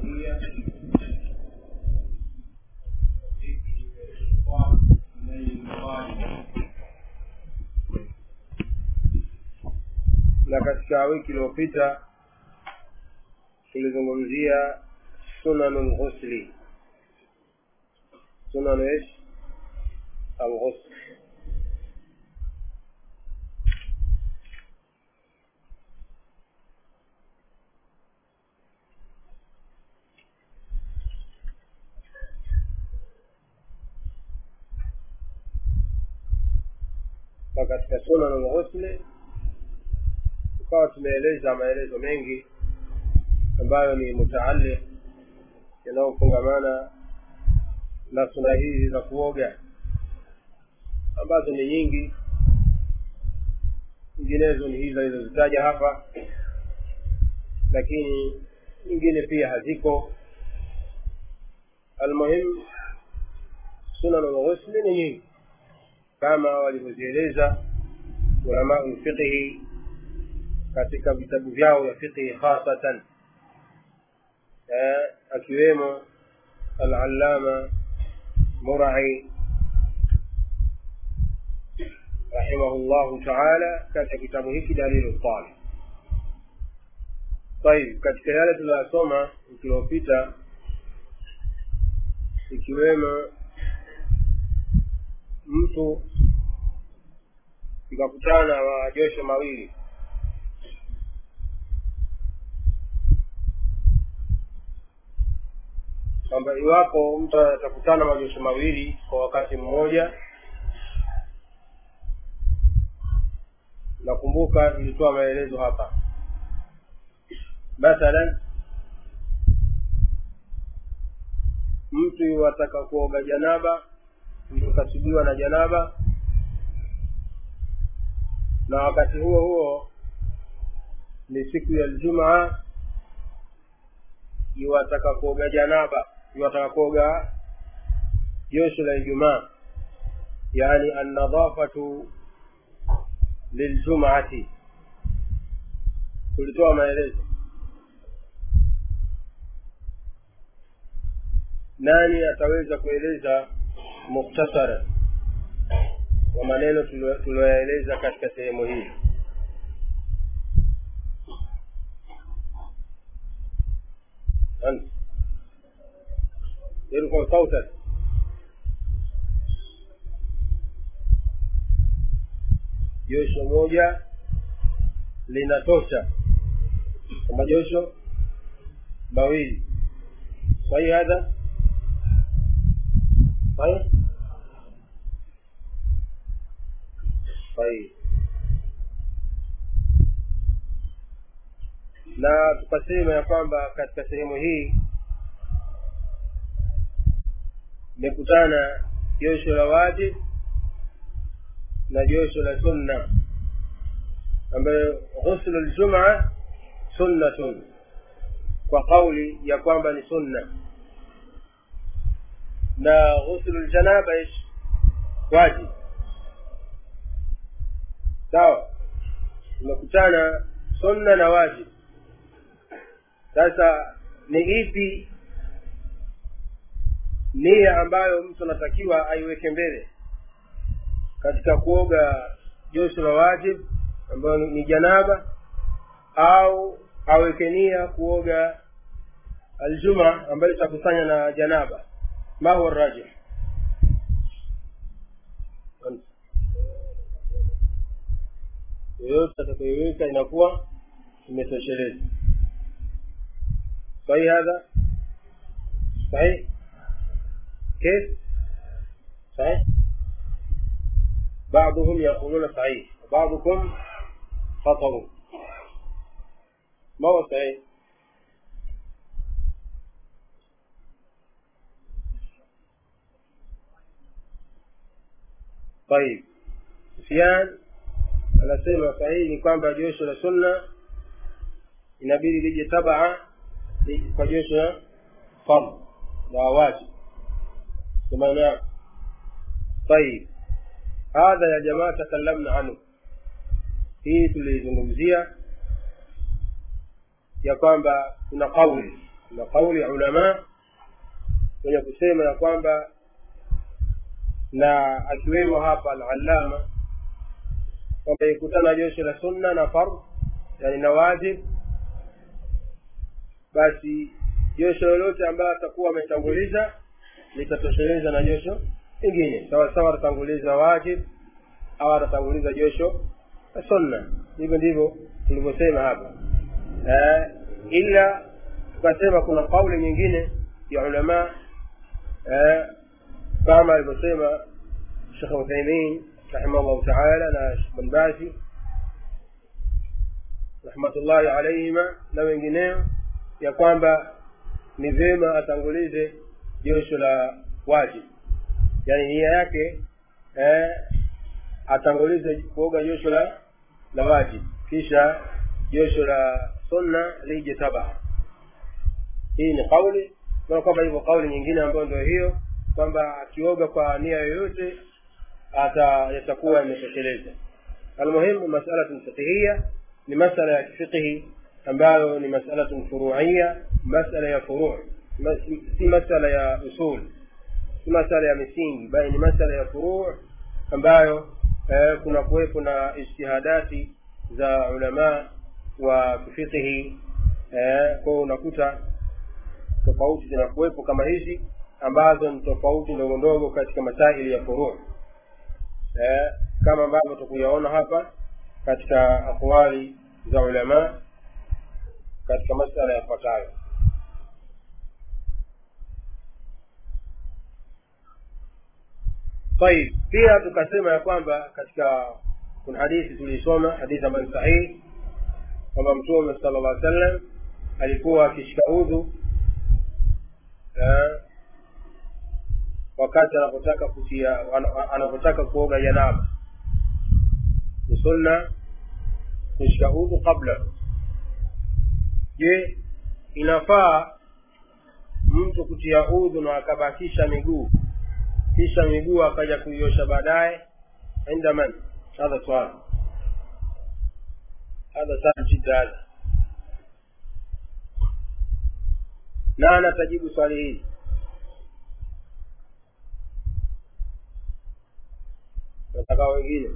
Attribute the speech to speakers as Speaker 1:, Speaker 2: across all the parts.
Speaker 1: na katika wiki iliyopita tulizungumzia sunanu lghusli sunanu ish alghusl na katika sunanu lghusli tukawa tumeeleza maelezo mengi ambayo ni mutaalliq yanayofungamana na suna hizi za kuoga ambazo ni nyingi nyinginezo ni hizo alizozitaja hapa lakini nyingine pia haziko almuhim sunanu lghusli ni nyingi kama walivyozieleza ulamau lfiqhi katika vitabu vyao vya fiqhi khasatan akiwemo alalama murai rahimahu llahu taala katika kitabu hiki dalilu talib طيب katika yale tuliyosoma wiki iliyopita ikiwemo mtu ikakutana majosho mawili kwamba iwapo mtu atakutana majosho mawili kwa wakati mmoja nakumbuka tulitoa maelezo hapa mathalan mtu iwataka kuoga janaba mtu kasubiwa na janaba na wakati huo huo ni siku ya ljumaa iwataka kuoga janaba iwataka kuoga josho la ijumaa yani annadhafatu liljumaati tulitoa maelezo nani ataweza kueleza muktasara wa maneno tulioyaeleza katika sehemu hii يرفع صوتك josho moja linatosha kwa majosho mawili sahi hadha sahi sahi na tukasema ya kwamba katika sehemu hii imekutana josho la wajib na josho la sunna ambayo ghuslu ljumaa sunnatun kwa kauli ya kwamba ni sunna na ghuslu ljanaba ish wajib sawa imekutana sunna na wajib sasa ni ipi nia ambayo mtu anatakiwa aiweke mbele katika kuoga josho la wajib ambayo ni janaba au aweke nia kuoga aljuma ambayo itakusanya na janaba ma huwa rajih yoyote atakayoiweka inakuwa imetosheleza sahihi hadha sahihi كيف صحيح بعضهم يقولون صحيح وبعضكم خطأ ما هو صحيح طيب سفيان anasema sahihi ni kwamba josho la sunna inabidi lije tabaa kwa josho la fard la wajib سمعناه طيب هذا يا جماعة تكلمنا عنه hii tulizungumzia ya kwamba kuna kauli na kauli ya ulamaa wenye kusema ya kwamba na akiwemo hapa alalama kwamba ikutana josho la sunna na fardh yani na wajib basi josho lolote ambayo atakuwa ametanguliza litatosheleza na josho lingine sawa sawa atatanguliza wajib au atatanguliza josho la sunna hivyo ndivyo tulivyosema hapa eh, ila tukasema kuna kauli nyingine ya ulamaa eh, kama alivyosema shekh uthaimin rahimahullahu taala na shekh banbazi rahmatullahi alaihima na wengineo ya kwamba ni vyema atangulize josho la wajib yani nia yake eh, atangulize kuoga josho la la wajib kisha josho la sunna lije taba hii ni kauli na kwamba hivyo kauli nyingine ambayo ndio hiyo kwamba akioga kwa nia yoyote ata yatakuwa yametosheleza almuhimu masalatun fiqhia ni masala ya kifiqhi ambayo ni masalatun furuia masala ya furu si masala ya usul si masala ya misingi bali ni masala ya furuu ambayo eh, kuna kuwepo na ijtihadati za ulamaa wa kifiqhi eh, kwao unakuta tofauti zinakuwepo kama hizi ambazo ni tofauti ndogo ndogo katika masaili ya furuu eh, kama ambavyo tukuyaona hapa katika aqwali za ulamaa katika masala yafuatayo طيب pia tukasema ya kwamba katika kuna hadithi tuliisoma hadithi ambayo ni sahihi kwamba mtume sala llah sallam alikuwa akishika udhu eh, wakati anapotaka kutia anapotaka kuoga janaba ni sunna kushika udhu kabla je inafaa mtu kutia udhu na akabakisha miguu kisha miguu akaja kuiosha baadaye inda man hadha swali hadha sahal jidda hadha na anatajibu swali hili nataka wengine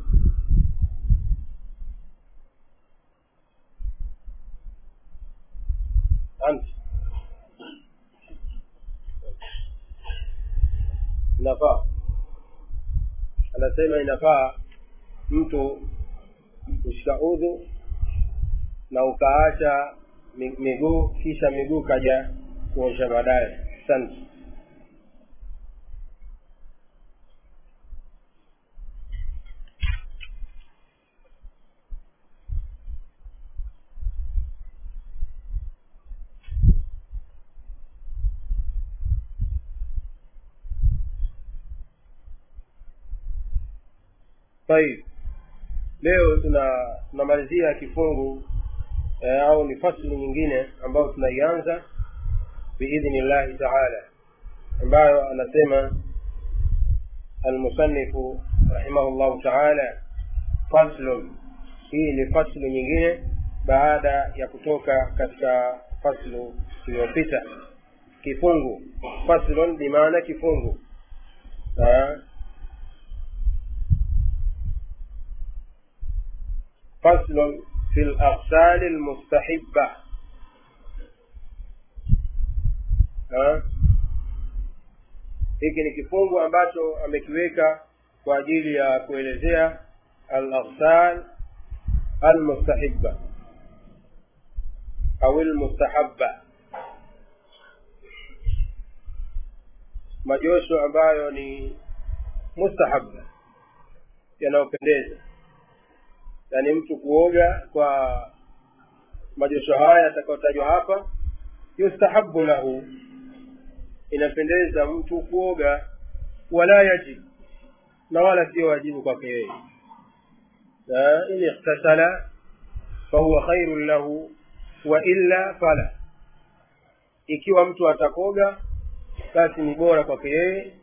Speaker 1: anti inafaa anasema inafaa mtu kushika udhu na ukaacha miguu kisha miguu kaja kuosha baadaye asante طيب leo tuna tunamalizia kifungu eh, au ni fasli nyingine ambayo tunaianza biidhni llahi taala ambayo anasema almusanifu rahimahu llahu taala faslun hii ni faslu nyingine baada ya kutoka katika faslu iliyopita kifungu faslun bimaana kifungu ha? فصل في الأغسال المستحبة ha? hiki ni kifungu ambacho amekiweka kwa ajili ya kuelezea al-aghsal al-mustahiba au al-mustahabba majosho ambayo ni mustahabba yanayopendeza yaani mtu kuoga kwa majosho haya yatakayotajwa hapa yustahabu lahu inapendeza mtu kuoga wala yajib na wala sio wajibu kwake yeye in ikhtasala fahuwa khairun lahu wa illa fala ikiwa mtu atakoga basi ni bora kwake yeye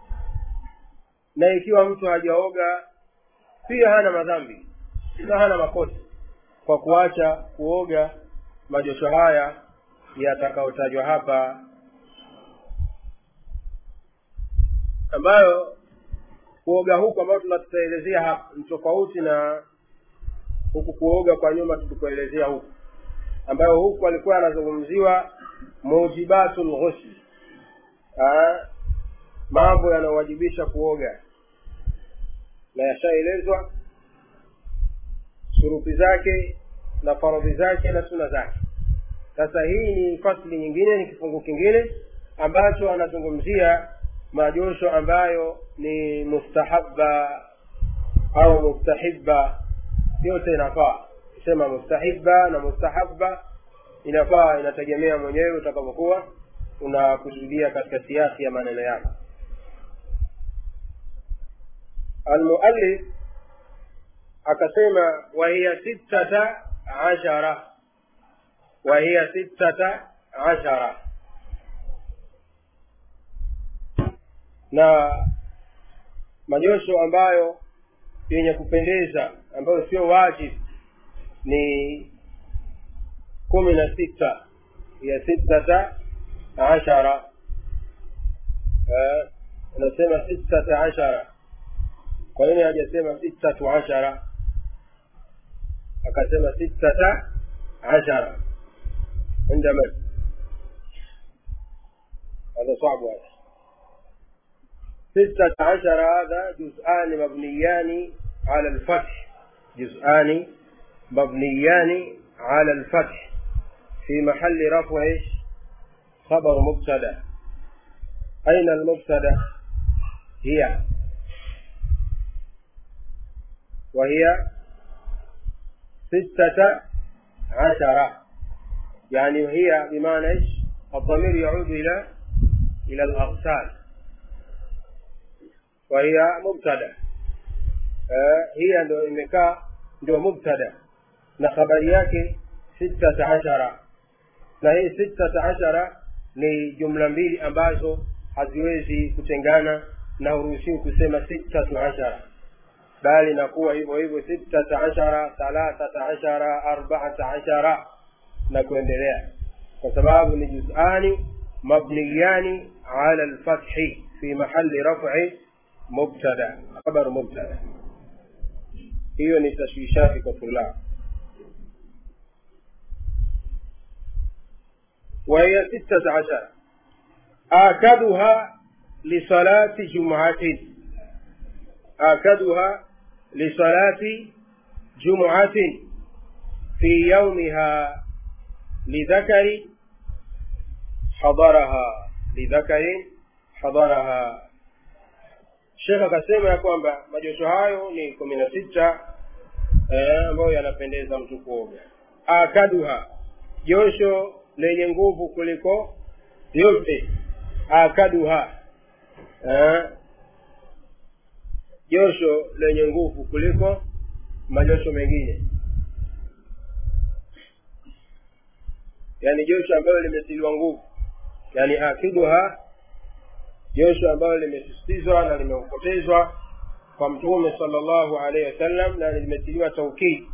Speaker 1: na ikiwa mtu hajaoga pia hana madhambi na hana makosa kwa kuacha kuoga majosho haya yatakayotajwa hapa ambayo kuoga huku ambayo tunatutaelezea hapa ni tofauti na huku kuoga kwa nyuma tulikuelezea huku ambayo huku alikuwa anazungumziwa mujibatul ghusl mambo yanayowajibisha kuoga na yashaelezwa shuruti zake na faradhi zake na suna zake sasa hii ni fasli nyingine ni kifungu kingine ambacho anazungumzia majosho ambayo ni mustahabba au mustahibba yote inafaa sema mustahibba na mustahabba inafaa inategemea mwenyewe utakapokuwa unakusudia katika siasi ya maneno yako almuallif akasema wahiya sittata ashara wahiya sittata ashara na majosho ambayo yenye kupendeza ambayo sio wajib ni kumi na sita ya sittata ashara anasema sittata ashara kwa nini hajasema sittatu ashara akasema sittata ashara عند من هذا صعب هذا ستة عشر هذا جزءان مبنيان على الفتح جزءان مبنيان على الفتح في محل رفع ايش خبر مبتدا اين المبتدا هي وهي ستة عشرة يعني هي بمعنى ايش الضمير يعود الى الى الاغسال وهي مبتدا هي ndio imekaa ndio mubtada na habari yake sittata ashara na hii sittata ashara ni jumla mbili ambazo haziwezi kutengana na huruhusiwi kusema sittatu ashara bali inakuwa hivyo hivyo sittata ashara thalathata ashara arbaata ashara na kuendelea kwa sababu ni juzani mabniyani ala lfathi fi mahali rafi mubtada khabar mubtada hiyo ni tashwishati kwa tulab وهي ستة عشر آكدها لصلاة جمعة آكدها لصلاة جمعة في يومها لذكر حضرها لذكر حضرها shekh akasema ya kwamba majosho hayo ni kumi na sita ambayo yanapendeza mtu kuoga akaduha josho lenye nguvu kuliko yote akaduha josho lenye nguvu kuliko majosho mengine yani josho ambalo limetiliwa nguvu yani akiduha josho ambalo limesisitizwa na limeupotezwa kwa mtume sala llahu alaihi wasallam na limetiliwa taukidi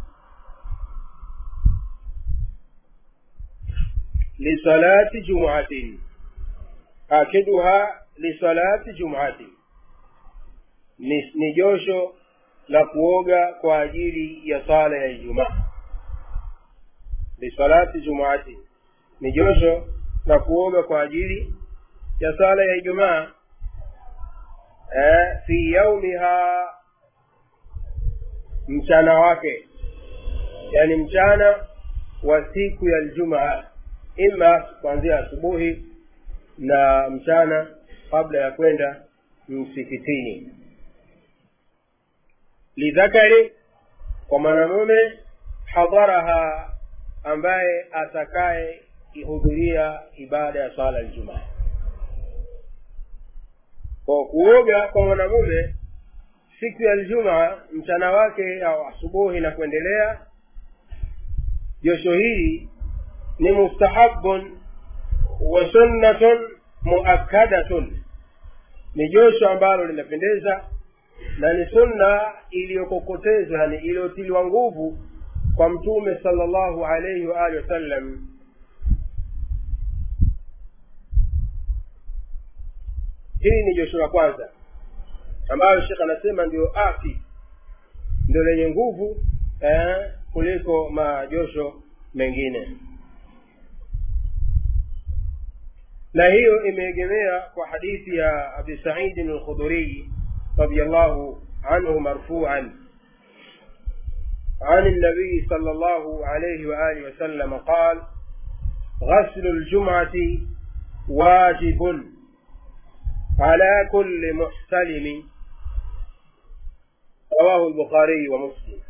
Speaker 1: lisalati jumuatin akiduha lisalati jumuatin ni, ni josho la kuoga kwa ajili ya sala ya ijumaa lisalati jumuatin ni josho la kuoga kwa ajili ya sala ya ijumaa eh, fi yaumiha mchana wake yani mchana wa siku ya ljumaa ima kuanzia asubuhi na mchana kabla ya kwenda msikitini lidhakari kwa mwanamume hadharaha ambaye atakaye ihudhuria ibada ya swala ljumaa kwa kuoga kwa mwanamume siku ya ljumaa mchana wake au asubuhi na kuendelea josho hili ni mustahabun wa sunnatun muakkadatun ni josho ambalo linapendeza na ni sunna iliyokokotezwa yani iliyotiliwa nguvu kwa mtume sala llahu alaihi waalihi wasallam hili ni josho la kwanza ambayo shekh anasema ndio afi ndio lenye nguvu eh, kuliko majosho mengine na hiyo imeegemea kwa hadithi ya abi saidin alkhudhuriyi radiallahu anhu marfuan عن النبي صلى الله عليه وآله وسلم قال غسل الجمعة واجب على كل محتلم رواه البخاري ومسلم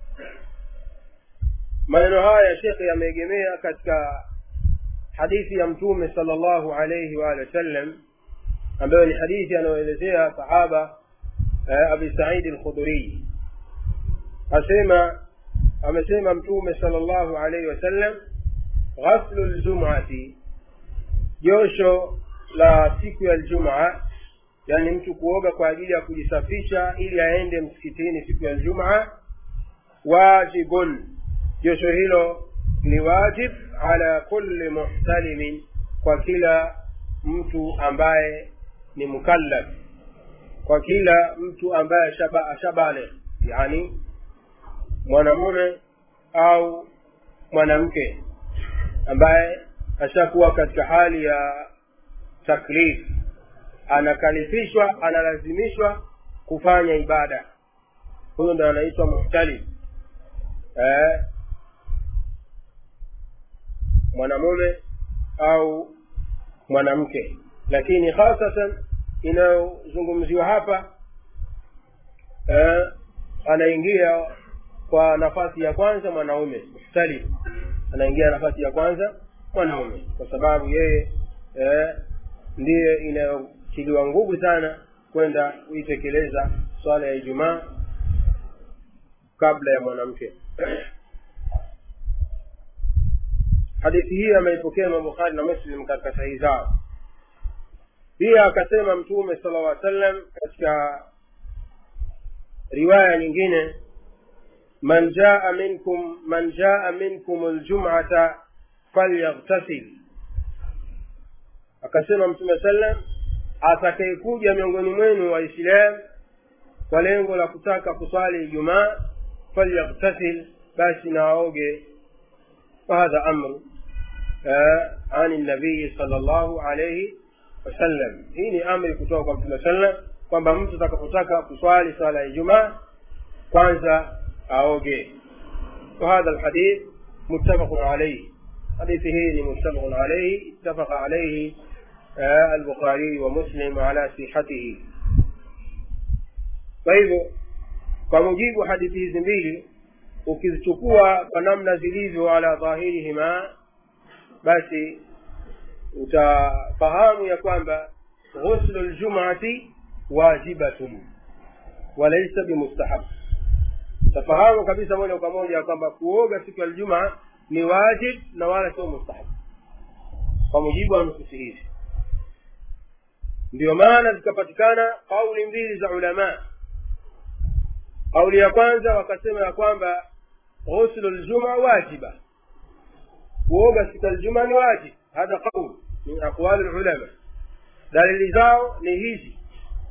Speaker 1: maneno haya shekhe yameegemea katika hadithi ya mtume sala llahu alaihi waalihi wasallam ambayo ni hadithi anayoelezea sahaba eh, abi saidi lkhudhuriyi asema amesema mtume sala llahu alaihi wasallam ghaslu ljumati josho la siku ya ljumaa yani mtu kuoga kwa ajili ya kujisafisha ili aende msikitini siku ya ljumaa wajibun josho hilo ni wajib ala kulli muhtalimin kwa kila mtu ambaye ni mukallaf kwa kila mtu ambaye ashabale yani mwanamume au mwanamke ambaye ashakuwa katika hali ya taklif anakalifishwa analazimishwa kufanya ibada huyo ndo anaitwa muhtalif eh, mwanamume au mwanamke lakini hasatan inayozungumziwa hapa eh, anaingia kwa nafasi ya kwanza mwanaume muhtalif anaingia nafasi ya kwanza mwanaume kwa sababu yeye eh, ndiye inayotiliwa nguvu sana kwenda kuitekeleza swala ya ijumaa kabla ya mwanamke hadithi hii ameipokea imam bukhari na muslim katika sahihi zao pia akasema mtume sala llah sallam katika riwaya nyingine man jaa minkum man jaa minkum ljumata falyaghtasil akasema mtume sallam atakayekuja miongoni mwenu waislam kwa lengo la kutaka kuswali ijumaa falyaghtasil basi na aoge وهذا أمر آه عن النبي صلى الله عليه wasallam hii ni amri kutoka kwa mtume sallam kwamba mtu atakapotaka kuswali swala ya ijumaa kwanza aoge وهذا الحديث متفق عليه حديث هي متفق عليه اتفق عليه آه البخاري ومسلم على صحته kwa hivyo kwa mujibu hadithi hizi mbili ukizichukua kwa namna zilivyo ala dhahirihima basi utafahamu ya kwamba ghuslu ljumati wajibatun walaisa bimustahab utafahamu kabisa moja kwa moja ya kwamba kuoga siku ya ljumaa ni wajib na wala sio mustahab kwa mujibu wa nususi hizi ndio maana zikapatikana kauli mbili za ulamaa kauli ya kwanza wakasema ya kwamba ghuslu ljuma wajiba kuoga siku ya ljuma ni wajib hadha qaul min aqwali lulama dalili zao ni hizi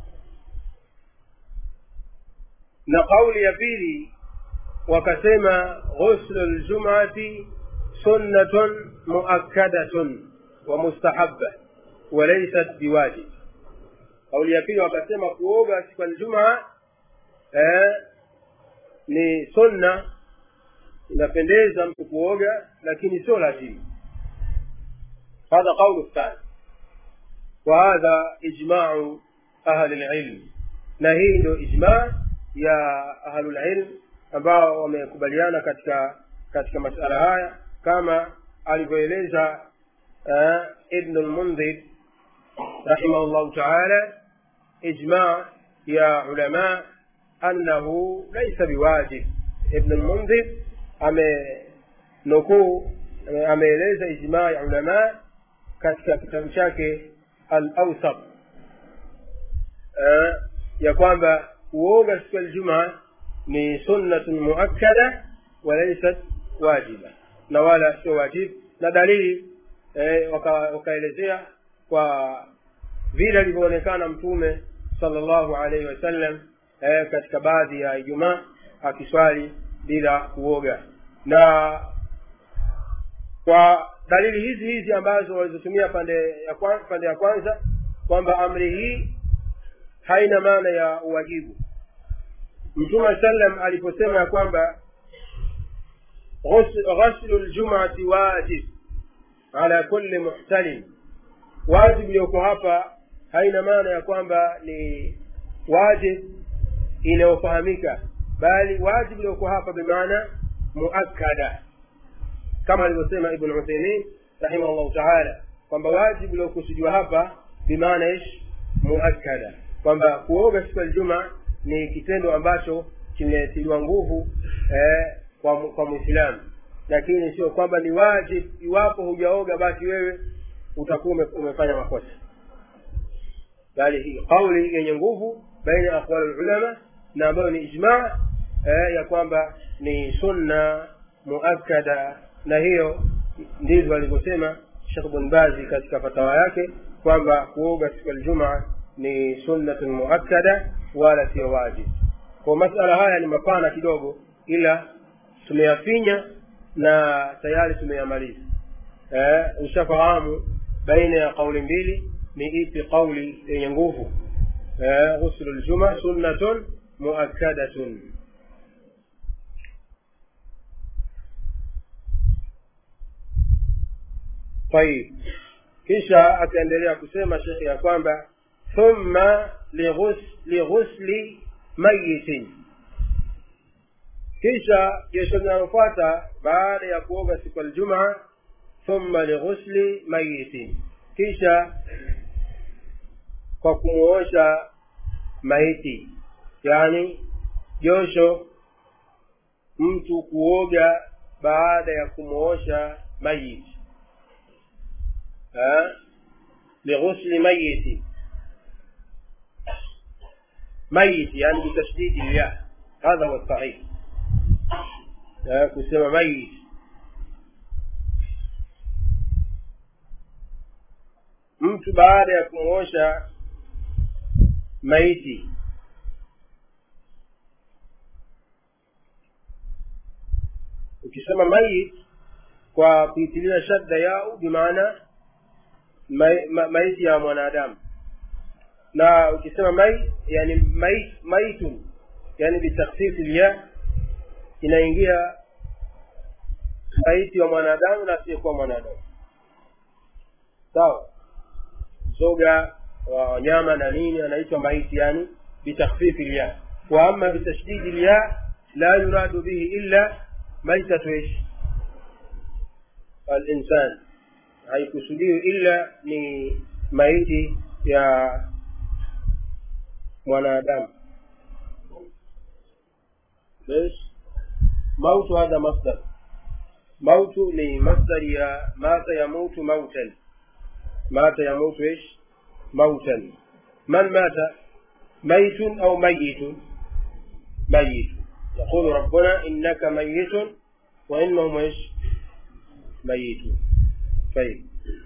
Speaker 1: na kauli ya pili wakasema ghuslu ljumati sunnatun muakkadatun wa mustahabba walaysat biwajib kauli ya pili wakasema kuoga siku ya ljumaa eh, ni sunna inapendeza mtu kuoga lakini sio lazima هذا قول الثاني وهذا إجماع أهل العلم نهي له إجماع يا أهل العلم ambao wamekubaliana katika katika masala haya kama alivyoeleza uh, ibnu lmundhir rahimahullahu taala ijma ya ulama annahu laisa biwajib ibnu lmundhir amenukuu ameeleza ijmaa ya ulama katika kitabu chake al awsat ya kwamba kuoga siku ya ljumaa ni sunnatun muakkada walaisat wajiba na wala sio wajib na dalili eh, wakaelezea waka kwa vile alivyoonekana mtume salllahu alaihi wasallam eh, katika baadhi ya ijumaa akiswali bila kuoga na kwa dalili hizi hizi ambazo walizotumia pande ya kwanza, pande ya kwanza kwamba amri hii haina maana ya uwajibu mtume sallam aliposema ya kwamba ghaslu ljumati wajib ala kulli muhtalim wajib iliyoko hapa haina maana ya kwamba ni wajib inayofahamika bali wajib iliyoko hapa bimaana muakkada kama alivyosema ibn uthaimin rahimahullahu taala kwamba wajibu uliokusudiwa hapa bimaana ish muakkada kwamba kuoga siku ya ljuma ni kitendo ambacho kimetiliwa nguvu eh, kwa, kwa mwislamu lakini sio kwamba ni wajib iwapo hujaoga basi wewe utakuwa umefanya makosa bali hii kauli yenye nguvu baina ya aqwali lulama na ambayo ni ijmaa eh, ya kwamba ni sunna muakkada na hiyo ndivyo alivyosema shekh bn bazi katika fatawa yake kwamba kuoga siku ya ljumaa ni sunnatun muakkada wala sio wajib kwa masala haya ni mapana kidogo ila tumeyafinya na tayari tumeyamaliza eh, ushafahamu baina ya kauli mbili ni ipi kauli yenye nguvu eh, ghuslu ljuma sunnatun muakkadatun طيب kisha akaendelea kusema shekhe ya kwamba thumma lighusli mayitin kisha jesho linalofuata baada ya kuoga siku aljumaa thumma lighusli mayitin kisha kwa kumuosha maiti yani josho mtu kuoga baada ya kumuosha mayiti لغسل ميت ميت يعني بتشديد الياء هذا هو الصحيح كسمى ميت mtu baada ya kumwosha maiti ukisema mayit kwa kuitilia shadda yao bimaana maiti ya mwanadamu na ukisema mai yani mai, maitun yani bitakhfifi lya inaingia maiti wa mwanadamu na asiyekuwa mwanadamu sawa zoga wa wanyama na nini anaitwa maiti yani bitakhfifi lya wa ama bitashdidi lya la yuradu bihi illa maitatu ish alinsan haikusudiwi ila ni maiti ya mwanadamu mautu hadha masdar mautu ni masdari ya mata yamutu mautan mata yamutu ish mautan man mata ميت أو ميت ميت يقول ربنا إنك ميت وإنهم إيش ميتون طيب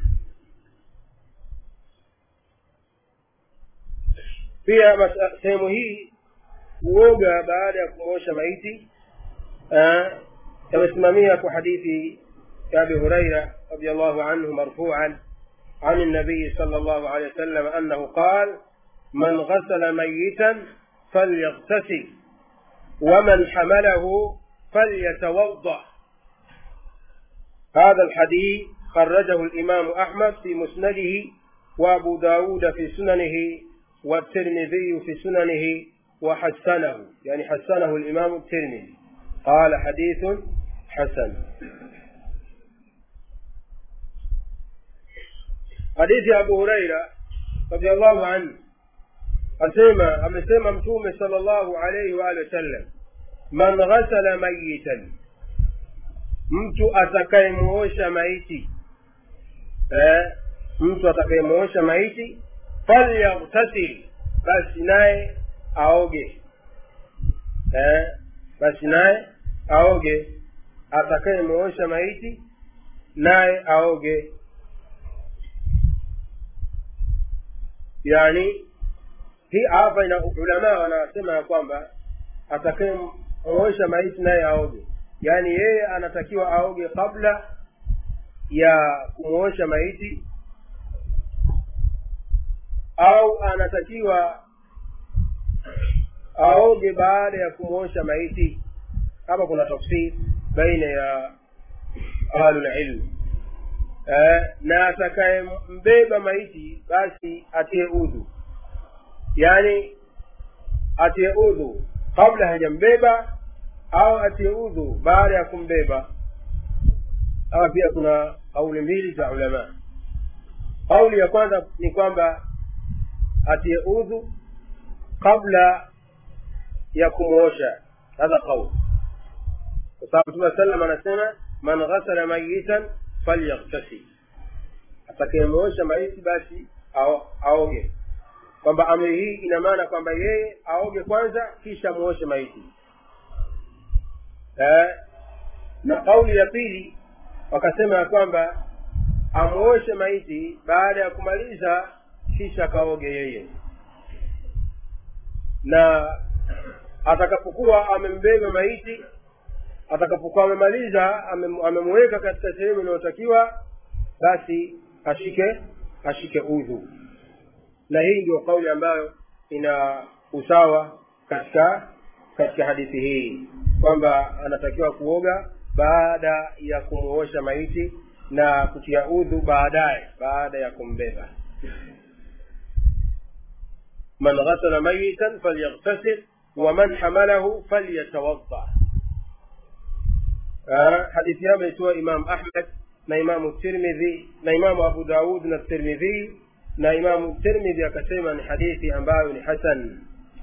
Speaker 1: pia sehemu hii kuoga baada ya kumwosha maiti yamesimamia kwa hadithi ya abi huraira radiallahu anhu marfuan عن النبي صلى الله عليه وسلم أنه قال من غسل ميتا فليغتسل ومن حمله فليتوضأ هذا الحديث خرجه الإمام أحمد في مسنده وأبو داود في سننه والترمذي في سننه وحسنه يعني حسنه الإمام الترمذي قال حديث حسن حديث أبو هريرة رضي الله عنه asema amesema mtume sallallahu alaihi wa alihi wasallam man ghasala mayitan mtu atakayemuosha maiti eh, mtu atakayemuosha maiti falyaghtasil basi naye aoge eh, basi naye aoge atakayemuosha maiti naye aoge yani hii hapa ina ulamaa wanasema ya kwamba atakayemwosha maiti naye aoge yaani yeye anatakiwa aoge kabla ya kumwosha maiti au anatakiwa aoge baada ya kumwosha maiti hapa kuna tafsiri baina ya ahlulilmu eh, na atakayembeba maiti basi atie udhu yaani atie udhu kabla hajambeba au atie udhu baada ya kumbeba hapa pia kuna kauli mbili za ulama kauli ya kwanza ni kwamba atie udhu kabla ya kumwosha hadha qaul kwa sababu mtume sallam anasema man ghasala mayitan falyaghtasil atakayemwosha maiti basi aoge kwamba amri hii ina maana kwamba yeye aoge kwanza kisha muoshe maiti eh, na kauli ya pili wakasema ya kwamba amuoshe maiti baada ya kumaliza kisha kaoge yeye na atakapokuwa amembeba maiti atakapokuwa amemaliza amemweka katika sehemu inayotakiwa basi ashike ashike udhu na hii ndio kauli ambayo ina usawa katika katika hadithi hii kwamba anatakiwa kuoga baada ya kumuosha maiti na kutia udhu baadaye baada ya kumbeba man ghasala mayitan falyaghtasil waman hamalahu falyatawadda hadithi hiyo ameitoa imam ahmad na imamu tirmidhi na imamu abu daud na tirmidhi na imamu tirmidhi akasema ni hadithi ambayo ni hasan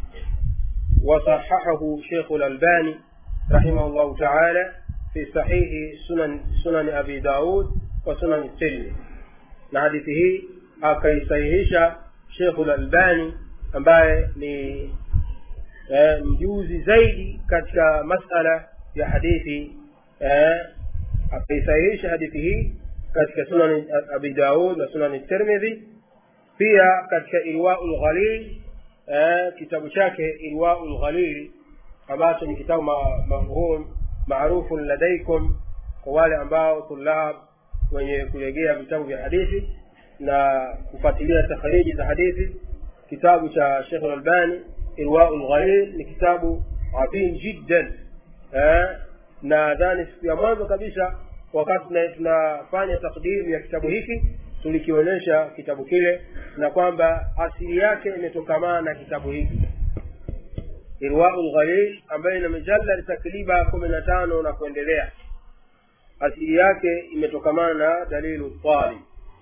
Speaker 1: وصححه شيخ الألباني رحمه الله تعالى في صحيح سنن سنن أبي داود وسنن الترمذي لحديثه akaisahihisha shekhu lalbani ambaye ni eh, mjuzi zaidi katika masala ya hadithi eh, akaisahihisha hadithi hii katika sunani abi daud na sunani tirmidhi pia katika irwau lghalil eh, kitabu chake irwau lghalil ambacho ni kitabu mafhum maarufun ladaikum kwa wale ambao tulab wenye kulegea vitabu vya hadithi na kufuatilia takhriji za hadithi kitabu cha shekh lalbani irwau lghalil ni kitabu adhim jiddan eh, nadhani siku ya mwanzo kabisa wakati tunafanya takdimu ya kitabu hiki tulikionyesha kitabu kile na kwamba asili yake imetokamana na kitabu hiki irwau lghalil ambayo ina mijaladi takriba kumi na tano na kuendelea asili yake imetokamana na dalilu talib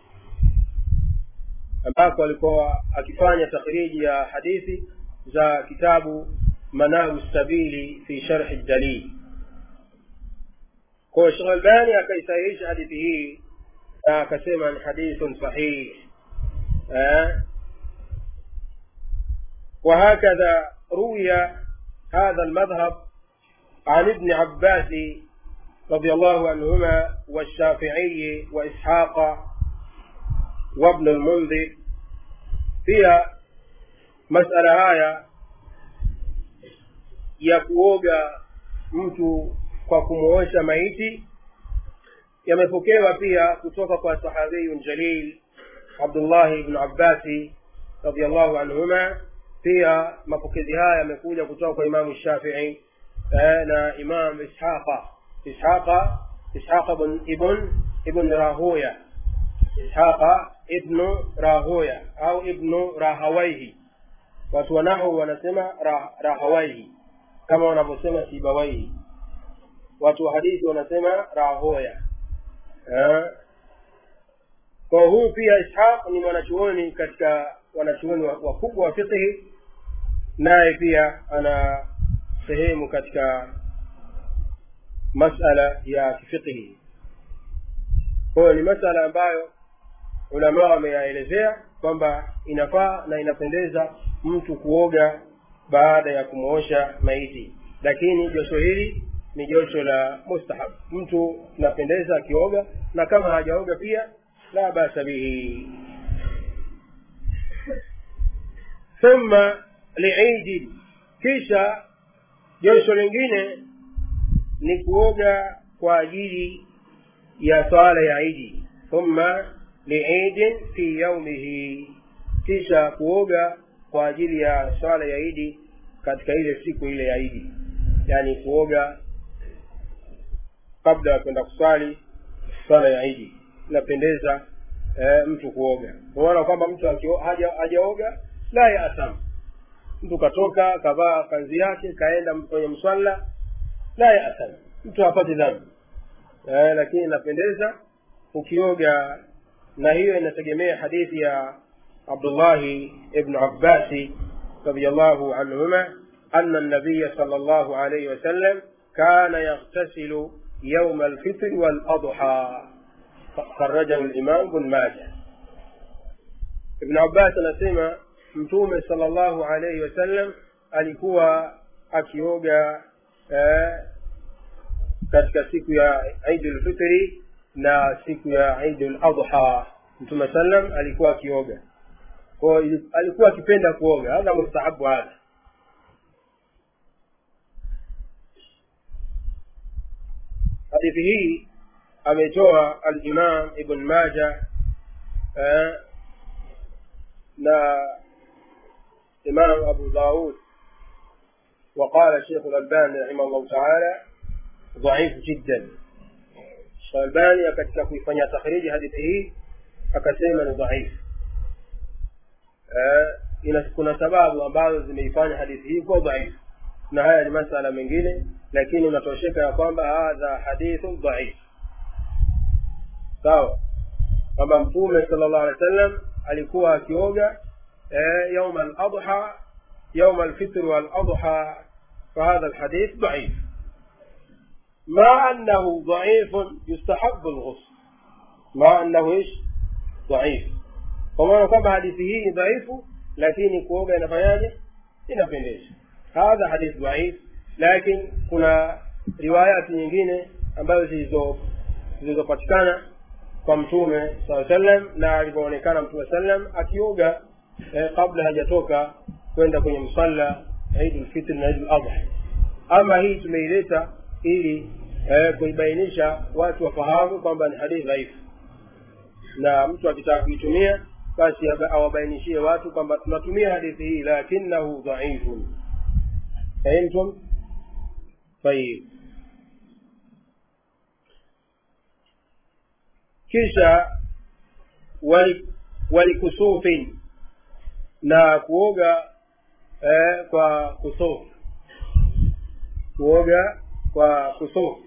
Speaker 1: ambako alikuwa akifanya takhriji ya hadithi za kitabu manahu sabili fi sharhi dalil kwa Sheikh Albani akaisahihisha hadithi hii na akasema ni hadithun sahih eh وهكذا روي هذا المذهب عن ابن عباس رضي الله عنهما والشافعي وإسحاق وابن المنذر فيها مسألة هاية ya kuoga mtu kwa kumuosha maiti yamepokewa pia kutoka kwa sahabiyun jalil abdullahi ibnu abbasi radiallahu anhuma pia mapokezi haya yamekuja kutoka kwa imamu shafii eh, na imam ishaqa ishaqa ishaqa ibn ibn ibn rahuya ishaqa ibnu rahuya au ibnu rahawaihi watu wanahu wanasema rah, rahawaihi kama wanavyosema sibawaihi watu wa hadithi wanasema rahoya eh? kwa huyu pia ishaq ni mwanachuoni katika wanachuoni wakubwa wa fiqhi naye pia ana sehemu katika masala ya kifiqhi kwayo ni masala ambayo ulamaa wameyaelezea kwamba inafaa na inapendeza mtu kuoga baada ya kumwosha maiti lakini josho hili ni josho la mustahab mtu napendeza akioga na kama hajaoga pia la basa bihi thumma liidi kisha josho lingine ni kuoga kwa ajili ya swala ya idi thumma liidin fi yaumihi kisha kuoga kwa ajili ya swala ya idi katika ile siku ile ya idi yaani kuoga kabla ya kwenda kuswali swala ya idi inapendeza e, mtu kuoga unaona kwamba mtu hajaoga la yatham mtu katoka kavaa kanzi yake kaenda kwenye mswala la yatham mtu hapati dhambi e, lakini inapendeza ukioga na hiyo inategemea hadithi ya abdullahi ibnu abbasi radiallahu anhuma أن النبي صلى الله عليه وسلم كان يغتسل يوم الفطر والأضحى خرجه الإمام بن ماجه ابن عباس anasema mtume sallallahu alaihi wasallam alikuwa akioga eh, katika siku ya idi lfitri na siku ya idi ladha mtume sallam alikuwa akioga kwao alikuwa akipenda kuoga hadha mustahabu hadha hadithi hii ametoa alimam ibn maja eh, na imam abu daud وقال الشيخ الألباني رحمه الله تعالى ضعيف جدا الألباني katika kuifanyia takhriji hadithi hii akasema ni dhaifu ina kuna sababu ambazo zimeifanya hadithi hii kuwa dhaifu na haya ni masala mengine lakini unatosheka ya kwamba hadha hadithu dhaif sawa kwamba mtume sala llahu alehi wa sallam alikuwa akioga eh, yauma aladha yauma alfitr waladha فهذا الحديث ضعيف مع أنه ضعيف يستحب الغسل مع أنه إيش ضعيف وما كما حديثه ضعيف لكن كوغا inafanyaje inapendeza hadha hadith dhaif lakini kuna riwayati nyingine ambazo zilizo zilizopatikana kwa mtume saa sallam na alivyoonekana mtume sallam akioga eh, kabla hajatoka kwenda kwenye msalla idi lfitri na idi ladha ama hii tumeileta ili eh, kuibainisha watu wafahamu kwamba ni hadithi dhaifu na mtu akitaka kuitumia basi awabainishie watu kwamba tunatumia hadithi hii lakinahu dhaifun فهمتم طيب kisha walikusufin na kuoga eh, kwa kusufu kuoga kwa kusufu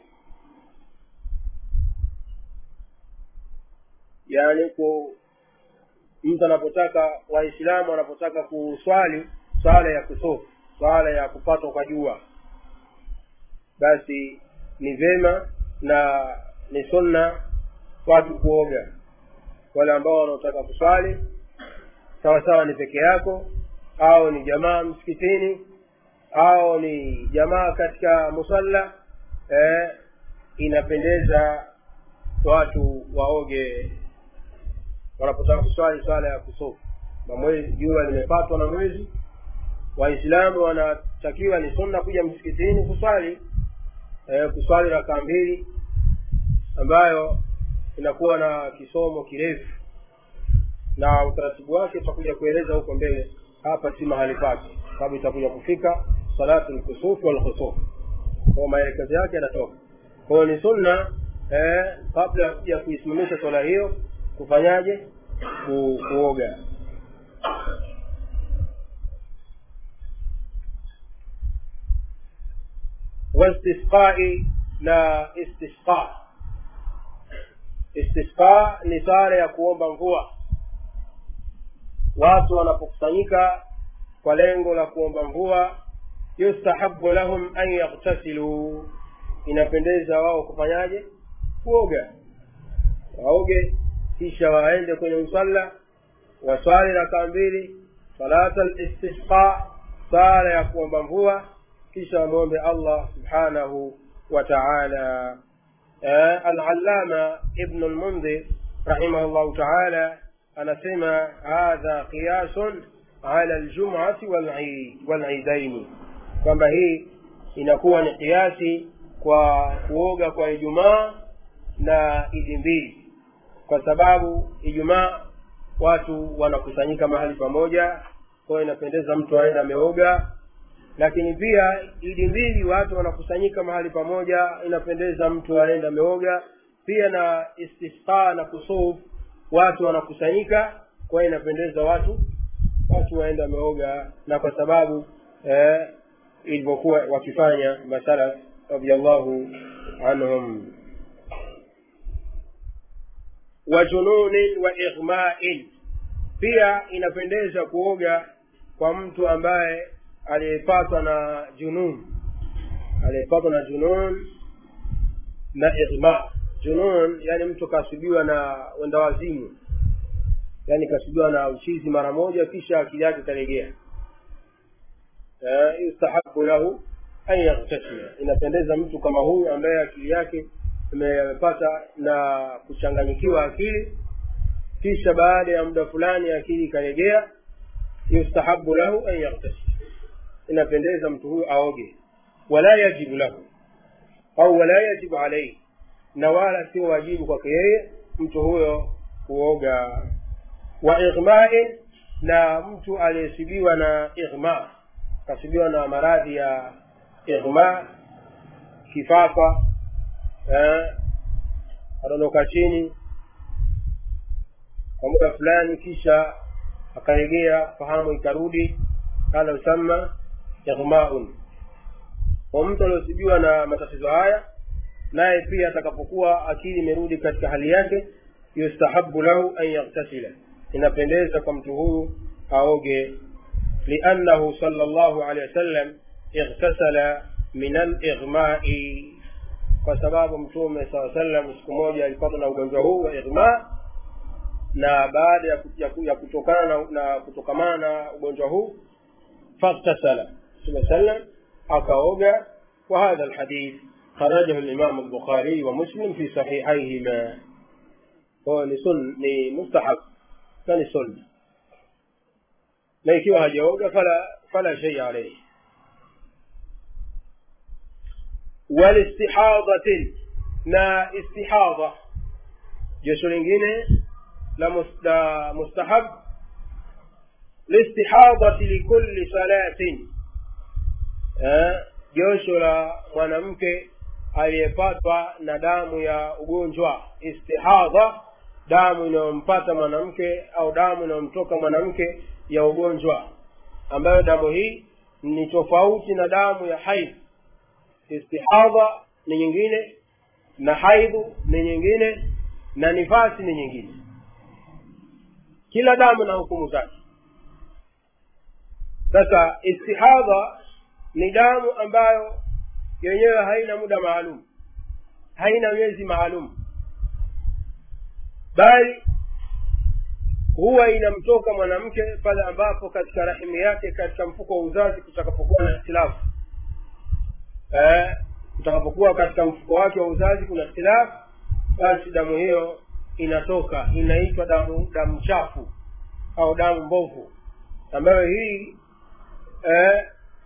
Speaker 1: yaani ku mtu anapotaka waislamu wanapotaka kuswali swala ya kusufu swala ya kupatwa kwa jua basi ni vema na ni sunna watu kuoga wale ambao wanaotaka kuswali sawa sawa ni peke yako au ni jamaa msikitini au ni jamaa katika musalla eh, inapendeza watu waoge wanapotaka kuswali swala ya kusufu na mwezi jua limepatwa na mwezi waislamu wanatakiwa ni sunna kuja msikitini kuswali eh, kuswali rakaa mbili ambayo inakuwa na kisomo kirefu na utaratibu wake tutakuja kueleza huko mbele hapa si mahali pake sababu itakuja kufika salatu lkusufi walkhusuf kwa maelekezo yake yanatoka kwayo ni sunna eh, kabla ya kuisimamisha swala hiyo kufanyaje ku, kuoga wastisqai na istisqa istisqa ni sala ya kuomba mvua watu wanapokusanyika kwa lengo la kuomba mvua yustahabu lahum an yaghtasiluu inapendeza wao kufanyaje kuoga waoge kisha waende kwenye msalla waswali rakaa mbili salata listisqa sala ya kuomba mvua kisha wamwombe allah subhanahu wa taala alalama ibnu lmundhir rahimahu llahu taala anasema hadha qiyasun ala ljumati walidaini kwamba hii inakuwa ni kiasi kwa kuoga kwa ijumaa na idi mbili kwa sababu ijumaa watu wanakusanyika mahali pamoja kwayo inapendeza mtu aenda ameoga lakini pia idi mbili watu wanakusanyika mahali pamoja inapendeza mtu aenda ameoga pia na istisqa na kusuf watu wanakusanyika kwa hiyo inapendeza watu watu waenda wameoga na kwa sababu eh, ilivyokuwa wakifanya masalaf radiallahu anhum wa jununin wa ighmain pia inapendeza kuoga kwa mtu ambaye aliyepatwa na junun aliyepatwa na junun na ighma junun yani mtu kasubiwa na wenda wazimu yani kasubiwa na uchizi mara moja kisha akili yake ikalegea yustahabu lahu an yaghtasila inapendeza mtu kama huyu ambaye akili yake imepata na kuchanganyikiwa akili kisha baada ya muda fulani akili ikalegea yustahabu lahu an yaghtasila inapendeza mtu huyu aoge wala yajibu lahu au wala yajibu alaihi na wala sio wajibu kwake yeye mtu huyo kuoga wa ighmain na mtu aliyesibiwa na ighma kasibiwa na maradhi ya ighma kifafa eh, adondoka chini kwa muda fulani kisha akaregea fahamu ikarudi kana usamma ighmaun kwa mtu aliosibiwa na matatizo haya naye pia atakapokuwa akili imerudi katika hali yake yustahabu lahu an yaghtasila inapendeza kwa mtu huyu aoge liannahu sala llahu alehi wasallam ightasala min alighmai kwa sababu mtume saa sallam siku moja alipata na ugonjwa huu wa ighma na baada ya kutokana na, na kutokamana na ugonjwa huu faghtasala mtume sallam akaoga وهذا الحديث خرجه الإمام البخاري ومسلم في صحيحيهما هو لسن لمستحب فلسنة na ikiwa hajaoga fala fala shay alayhi walistihadatin na istihadha josho lingine la mustahab listihadati likulli salatin josho la mwanamke aliyepatwa na damu ya ugonjwa istihadha damu inayompata mwanamke au damu inayomtoka mwanamke ya ugonjwa ambayo damu hii ni tofauti na damu ya haidh istihadha ni nyingine na haidhu ni nyingine na nifasi ni nyingine kila damu na hukumu zake sasa istihadha ni damu ambayo yenyewe haina muda maalum haina miezi maalum bali huwa inamtoka mwanamke pale ambapo katika rahimu yake katika mfuko wa uzazi kutakapokuwa na hitilafu eh, kutakapokuwa katika mfuko wake wa uzazi kuna hitilafu basi damu hiyo inatoka inaitwa damu damu chafu au damu mbovu ambayo hii eh,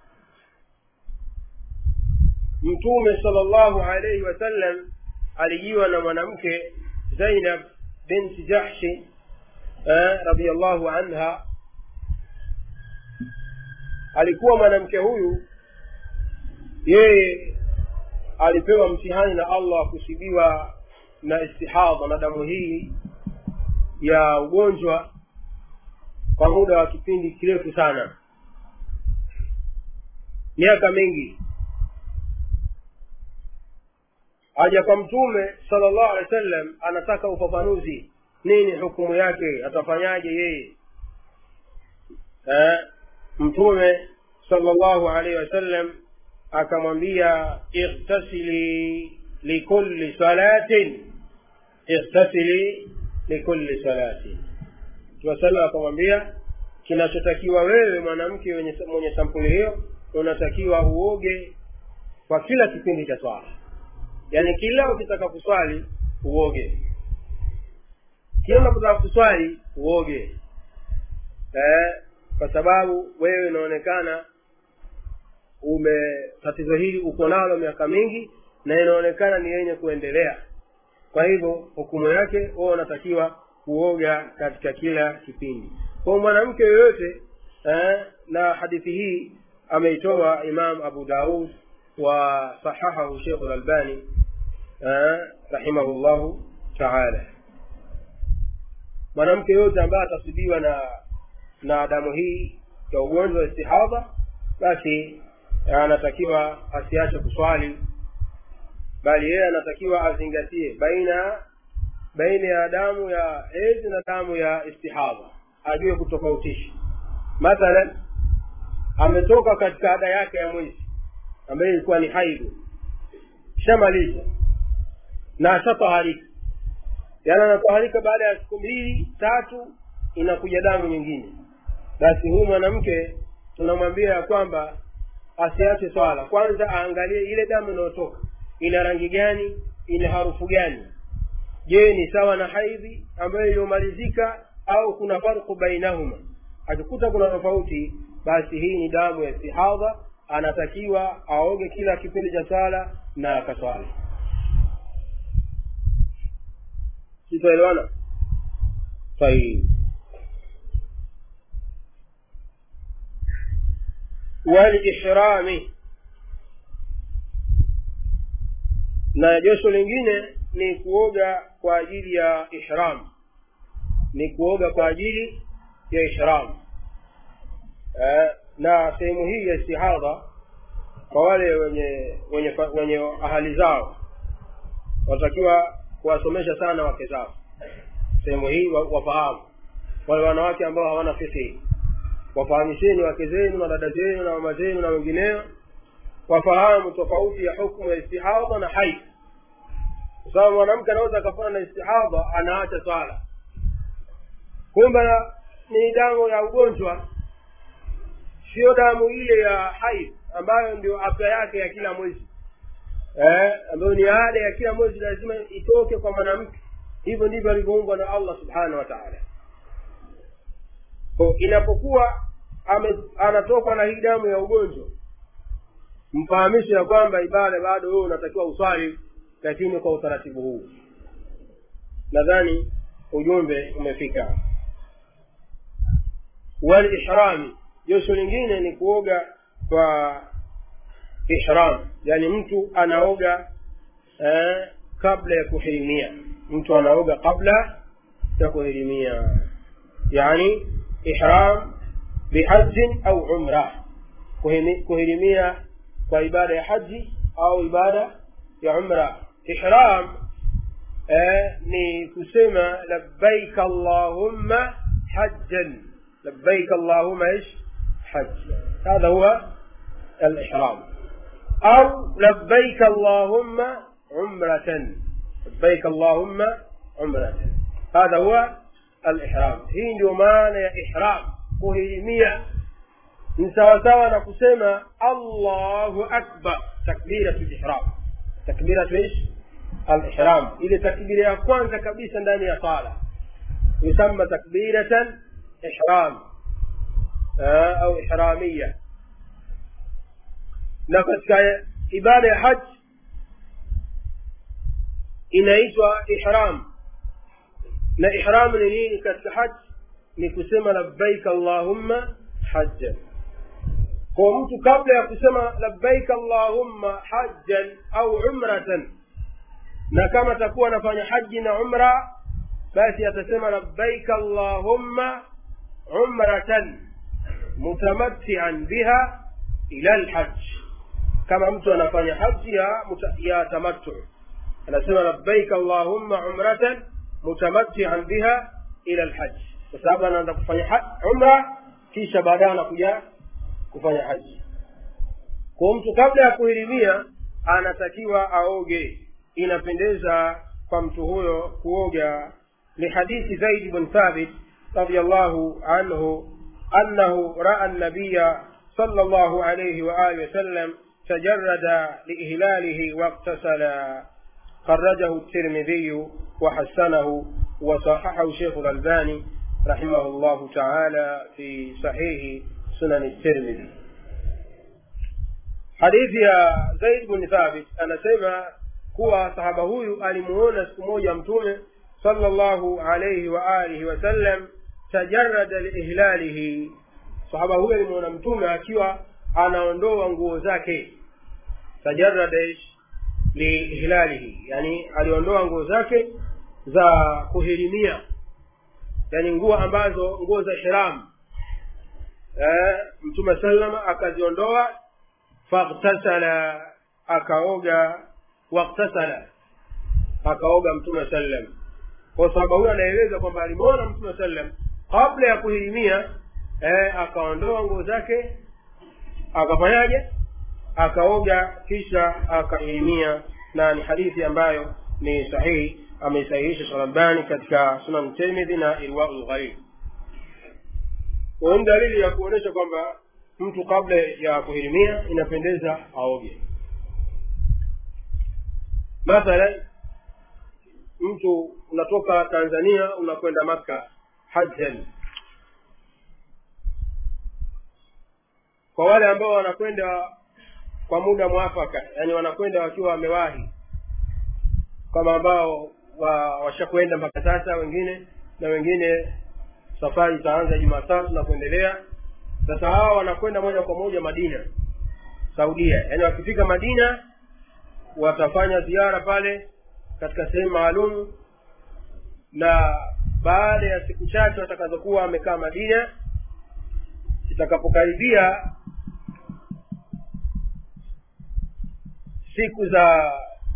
Speaker 1: mtume sala llahu alaihi wasallam alijiwa na mwanamke zainab binti jahshi eh, radiallahu anha alikuwa mwanamke huyu yeye alipewa mtihani na allah kusibiwa na istihadha na damu hii ya ugonjwa kwa muda wa kipindi kirefu sana miaka mingi aja kwa mtume sala llahu alehi wa sallam anataka ufafanuzi nini hukumu yake atafanyaje yeye eh, mtume sala llahu alaihi wasallam akamwambia ightasili likulli salatin ightasili likulli salatin tuwasalam akamwambia kinachotakiwa wewe mwanamke mwenye sampuli hiyo unatakiwa uoge kwa kila kipindi cha swala yaani kila ukitaka kuswali uoge kila unapotaka kuswali uoge eh, kwa sababu wewe inaonekana ume tatizo hili uko nalo miaka mingi na inaonekana ni yenye kuendelea kwa hivyo hukumu yake wewe unatakiwa kuoga katika kila kipindi kwa mwanamke yoyote eh, na hadithi hii ameitoa imam abu daud wa sahahahu shekhu lalbani eh, rahimahullahu taala mwanamke yoyote ambaye atasibiwa na na damu hii ya ugonjwa wa istihadha basi anatakiwa asiache kuswali bali yeye anatakiwa azingatie baina baina ya damu ya hedhi na damu ya istihadha ajue kutofautisha mathalan ametoka katika ada yake ya mwezi ambayo ilikuwa ni haidu shamaliza na ashataharika yaani anataharika baada ya siku mbili tatu inakuja damu nyingine basi huyu mwanamke tunamwambia ya kwamba asiache swala kwanza aangalie ile damu inayotoka ina rangi gani ina harufu gani je ni sawa na haidhi ambayo iliyomalizika au kuna farku bainahuma akikuta kuna tofauti basi hii ni damu ya istihadha anatakiwa aoge kila kipindi cha sala na akaswali sitaelewana طيب والإحرام na josho lingine ni kuoga kwa ajili ya ihram ni kuoga kwa ajili ya ihram eh, na sehemu hii ya istihadha kwa wale wenye wenye wenye ahali zao wanatakiwa kuwasomesha sana wake zao sehemu hii wafahamu wale wanawake ambao hawana fikihi wafahamisheni wake zenu na dada zenu na mama zenu na wengineo wafahamu tofauti ya hukmu ya istihadha na haid kwa sababu mwanamke anaweza akafanya na istihadha anaacha swala kumbe ni damu ya ugonjwa sio damu ile ya haid ambayo ndio afya yake ya kila mwezi eh, ambayo ni ada ya kila mwezi lazima itoke kwa mwanamke hivyo ndivyo alivyoumbwa na allah subhanahu wa taala ko inapokuwa anatokwa na hii damu ya ugonjwa mfahamishe ya kwamba ibada bado wewe unatakiwa uswali lakini kwa utaratibu huu nadhani ujumbe umefika walihrami josho lingine ni kuoga kwa ihram yani mtu anaoga eh, kabla ya kuhirimia mtu anaoga kabla ya kuhirimia yani ihram bihajin au umra kuhirimia kwa ibada ya haji au ibada ya umra ihram eh, ni kusema labbaik allahumma hajjan labbaik allahumma ish hajj هذا هو الإحرام أو لبيك اللهم عمرة لبيك اللهم عمرة هذا هو الإحرام hii ndio maana ya ihram kuhirimia ni sawasawa na kusema allahu akbar takbiratu lihram takbiratu ish alihram ile takbira ya kwanza kabisa ndani ya sala yusamma takbiratan ihram au ihramia na katika ibada ya haji inaitwa ihram na ihram ni nini katika haji ni kusema labbaik allahumma hajjan kwa mtu kabla ya kusema labbaik allahumma hajjan au umratan na kama atakuwa anafanya haji na umra basi atasema labbaik allahumma umratan mutamattian biha ila lhaj kama mtu anafanya haji ya, ya tamattu anasema labbaik allahumma umratan mutamattian biha ila lhaj kwa sababu anaanza kufanya umra kisha baadaye anakuja kufanya haji kwa mtu kabla ya kuhirimia anatakiwa aoge inapendeza kwa mtu huyo kuoga lihadithi zaid bn thabit radiallahu anhu annahu raa nabiya صلى الله عليه وآله وسلم تجرد لإهلاله واغتسل خرجه الترمذي وحسنه وصححه شيخ الألباني رحمه الله تعالى في صحيح سنن الترمذي hadithi ya zaid bni thabit anasema kuwa sahaba huyu alimuona siku moja mtume sala llahu alaihi wa alihi wasallam tajarada liihlalihi sahaba huyu alimuona mtume akiwa anaondoa nguo zake tajarada liihlalihi yani aliondoa nguo zake za kuhirimia yani nguo ambazo nguo za ihram eh, mtume salama akaziondoa faghtasala akaoga waghtasala akaoga mtume sallam kwa sababu huyo anaeleza kwamba alimwona mtume sallam kabla ya kuhirimia eh, akaondoa nguo zake akafanyaje akaoga kisha akahirimia na ni hadithi ambayo ni sahihi ameisahihisha sharabani katika sunan tirmidhi na irwau lgharib ni dalili ya kuonyesha kwamba mtu kabla ya kuhirimia inapendeza aoge mathalan mtu unatoka tanzania unakwenda makka hajjan kwa wale ambao wanakwenda kwa muda mwafaka yani wanakwenda wakiwa wamewahi kama ambao wa, washakwenda mpaka sasa wengine na wengine safari itaanza jumatatu na kuendelea sasa hawa wanakwenda moja kwa moja madina saudia yaani wakifika madina watafanya ziara pale katika sehemu maalum na baada ya siku chache watakazokuwa wamekaa madina itakapokaribia siku za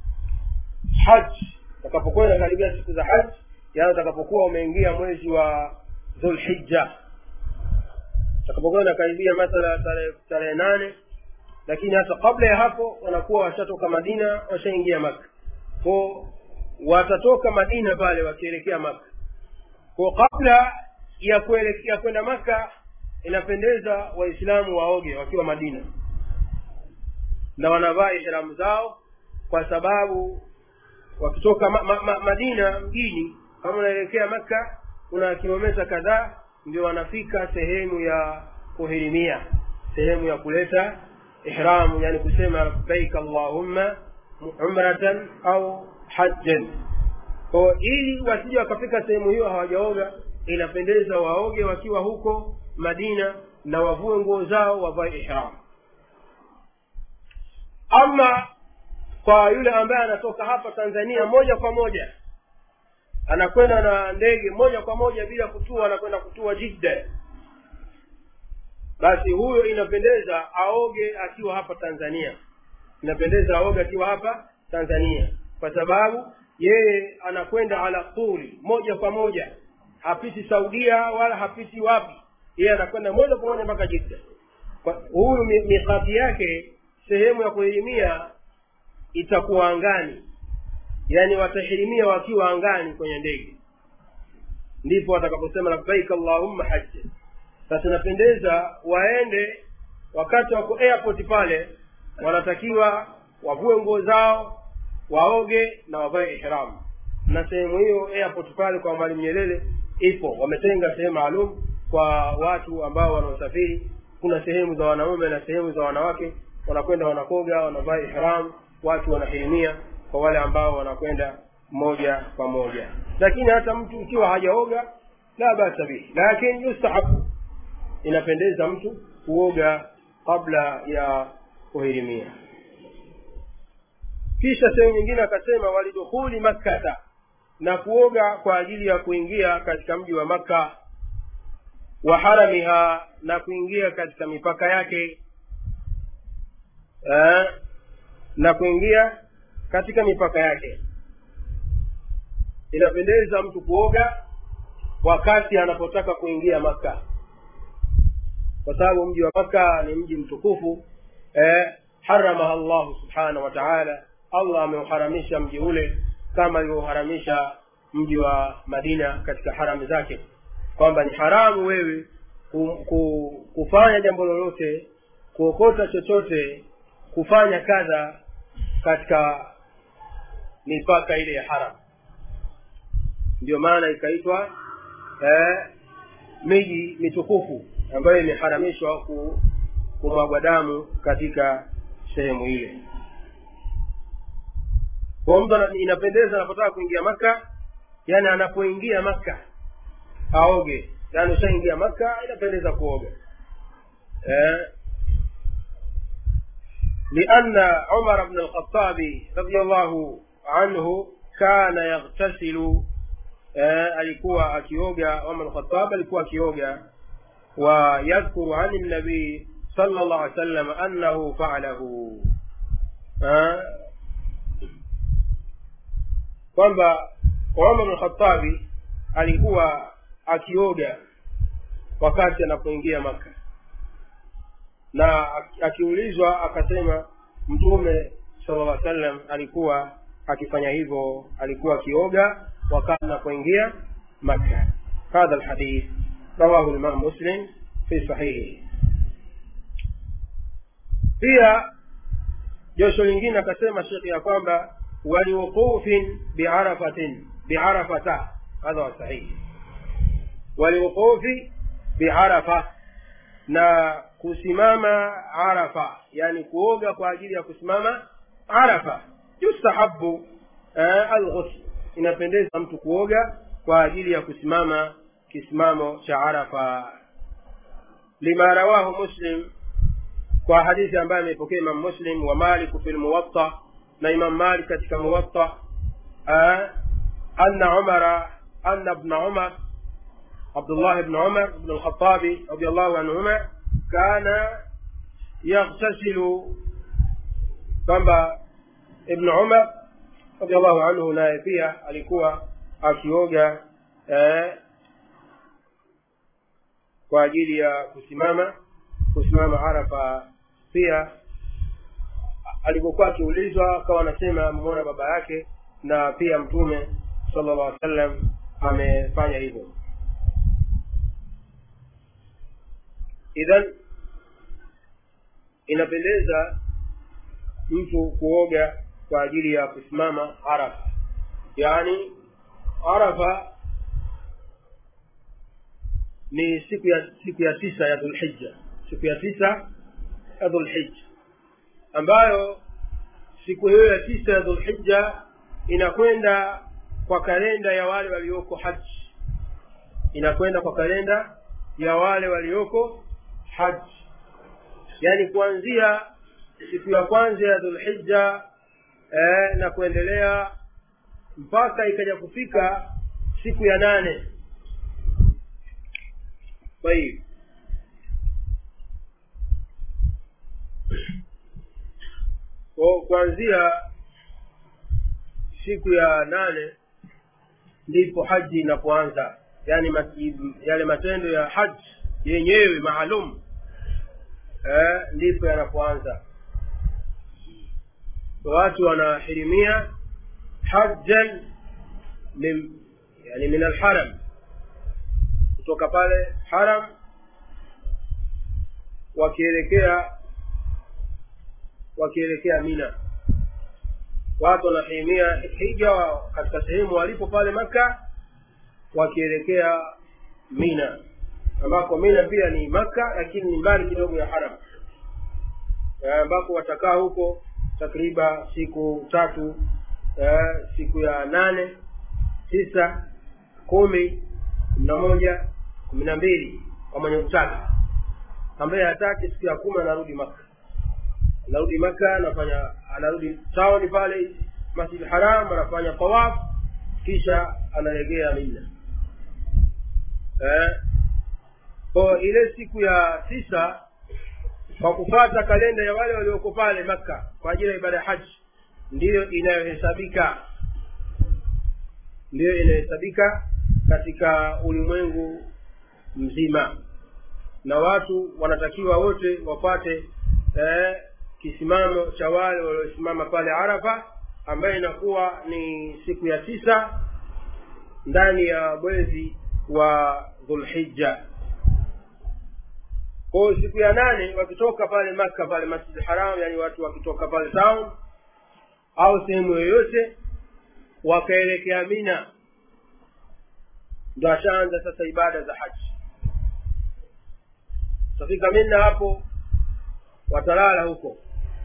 Speaker 1: haji utakapokwenda karibia siku za haji yaani utakapokuwa umeingia mwezi wa dhulhija utakapokuwa unakaribia mathala tarehe nane lakini hata kabla ya hapo wanakuwa washatoka madina washaingia maka ko watatoka madina pale wakielekea maka ko kabla ya kuelekea kwenda maka inapendeza waislamu waoge wakiwa madina na wanavaa ihramu zao kwa sababu wakitoka ma, ma, ma, madina mjini kama unaelekea makka kuna kilometa kadhaa ndio wanafika sehemu ya kuhirimia sehemu ya kuleta ihramu yani kusema labbaik allahumma umratan au hajjan ko ili wasije wakafika sehemu hiyo hawajaoga inapendeza waoge wakiwa huko madina na wavue nguo zao wavae ihramu ama kwa yule ambaye anatoka hapa tanzania moja kwa moja anakwenda na ndege moja kwa moja bila kutua anakwenda kutua jidda basi huyo inapendeza aoge akiwa hapa tanzania inapendeza aoge akiwa hapa tanzania kwa sababu yeye anakwenda ala tuli moja kwa moja hapiti saudia wala hapiti wapi yeye anakwenda moja kwa moja mpaka jidda huyu mikati yake sehemu ya kuhirimia itakuwa angani yaani watahirimia wakiwa angani kwenye ndege ndipo watakaposema labbaik allahumma hajja sasa inapendeza waende wakati wako airport pale wanatakiwa wavue nguo zao waoge na wavae ihramu na sehemu hiyo airport pale kwa mwalimu nyerere ipo wametenga sehemu maalum kwa watu ambao wanaosafiri kuna sehemu za wanaume na sehemu za wanawake wanakwenda wanakoga wanavaa ihram watu wanahirimia kwa wale ambao wanakwenda moja kwa moja lakini hata mtu ikiwa hajaoga la basa bihi lakini yustahabu inapendeza mtu kuoga kabla ya kuhirimia kisha sehemu nyingine akasema walidukhuli makkata na kuoga kwa ajili ya kuingia katika mji wa makka wa haramiha na kuingia katika mipaka yake eh, na kuingia katika mipaka yake inapendeza mtu kuoga wakati anapotaka kuingia maka kwa sababu mji wa maka ni mji mtukufu eh, haramaha llahu subhanahu wa taala allah ameuharamisha mji ule kama alivyoharamisha mji wa madina katika haramu zake kwamba ni haramu wewe ku, ku, kufanya jambo lolote kuokota chochote kufanya kadha katika mipaka ile ya haram ndio maana ikaitwa eh, miji mitukufu ambayo imeharamishwa ku, kumwagwa damu katika sehemu ile kwa mtu ana- inapendeza anapotaka kuingia maka yani anapoingia maka aoge yani ushaingia maka inapendeza kuoga eh, لأن عمر بن الخطاب رضي الله عنه كان يغتسل eh, alikuwa akioga Umar al-Khattab alikuwa akioga wa yadhkuru an nabii sallallahu alaihi wasallam annahu fa'alahu eh, kwamba Umar al-Khattab alikuwa akioga wakati anapoingia Maka na akiulizwa akasema mtume sallallahu alaihi wasallam alikuwa akifanya hivyo alikuwa akioga wakati anapoingia Makka hadha alhadith rawahu al-Imam Muslim fi sahihi pia josho lingine akasema shekhi ya kwamba waliwuqufin biarafatin biarafata hadha wa sahihi waliwuqufi biarafa na kusimama arafa yani kuoga kwa ajili ya kusimama arafa yustahabu eh, alghusl inapendeza mtu kuoga kwa ajili ya kusimama kisimamo cha arafa lima rawahu muslim kwa hadithi ambayo ameipokea imam muslim wa malik fi lmuwatta na imam malik katika muwatta eh, anna umara anna ibna umar عبد الله بن عمر بن الخطاب رضي الله عنهما كان يغتسل kwamba ibn umar radiallahu anhu naye pia alikuwa akioga eh, kwa ajili ya kusimama kusimama arafa pia alipokuwa akiulizwa akawa anasema amemuona baba yake na pia mtume sallallahu alaihi wasallam amefanya hivyo idhan inapendeza mtu kuoga kwa ajili ya kusimama arafa yaani arafa ni siku ya siku ya tisa ya dhulhija siku ya tisa ya dhulhija ambayo siku hiyo ya tisa ya dhulhija inakwenda kwa kalenda ya wale walioko haji inakwenda kwa kalenda ya wale walioko haji yaani kuanzia siku ya kwanza ya dhulhija eh, na kuendelea mpaka ikaja kufika siku ya nane طيب kwa kuanzia siku ya nane ndipo haji inapoanza yani yale matendo ya haji yenyewe maalum eh, ndipo yanapoanza watu wanahirimia hajjan min yani min alharam kutoka pale haram wakielekea wakielekea mina watu wanahirimia hija katika sehemu walipo pale maka wakielekea mina ambako mina pia ni maka lakini ni mbali kidogo ya haram ambako watakaa huko takriban siku tatu eh, siku ya nane tisa kumi kumi na moja kumi na mbili kwa mwenye kutaka ambaye hataki siku ya kumi anarudi maka anarudi maka anafanya anarudi taoni pale masjid haram anafanya tawaf kisha anaregea mina eh, kwa ile siku ya tisa kwa kufata kalenda ya wale walioko pale makka kwa ajili ya ibada ya haji ndiyo inayohesabika ndiyo inayohesabika katika ulimwengu mzima na watu wanatakiwa wote wapate eh, kisimamo cha wale waliosimama pale arafa ambayo inakuwa ni siku ya tisa ndani ya mwezi wa dhulhija kwao siku ya nane wakitoka pale makka pale masjid haram yani watu wakitoka pale town au sehemu yoyote wakaelekea mina ndo ashaanza sasa ibada za haji utafika mina hapo watalala huko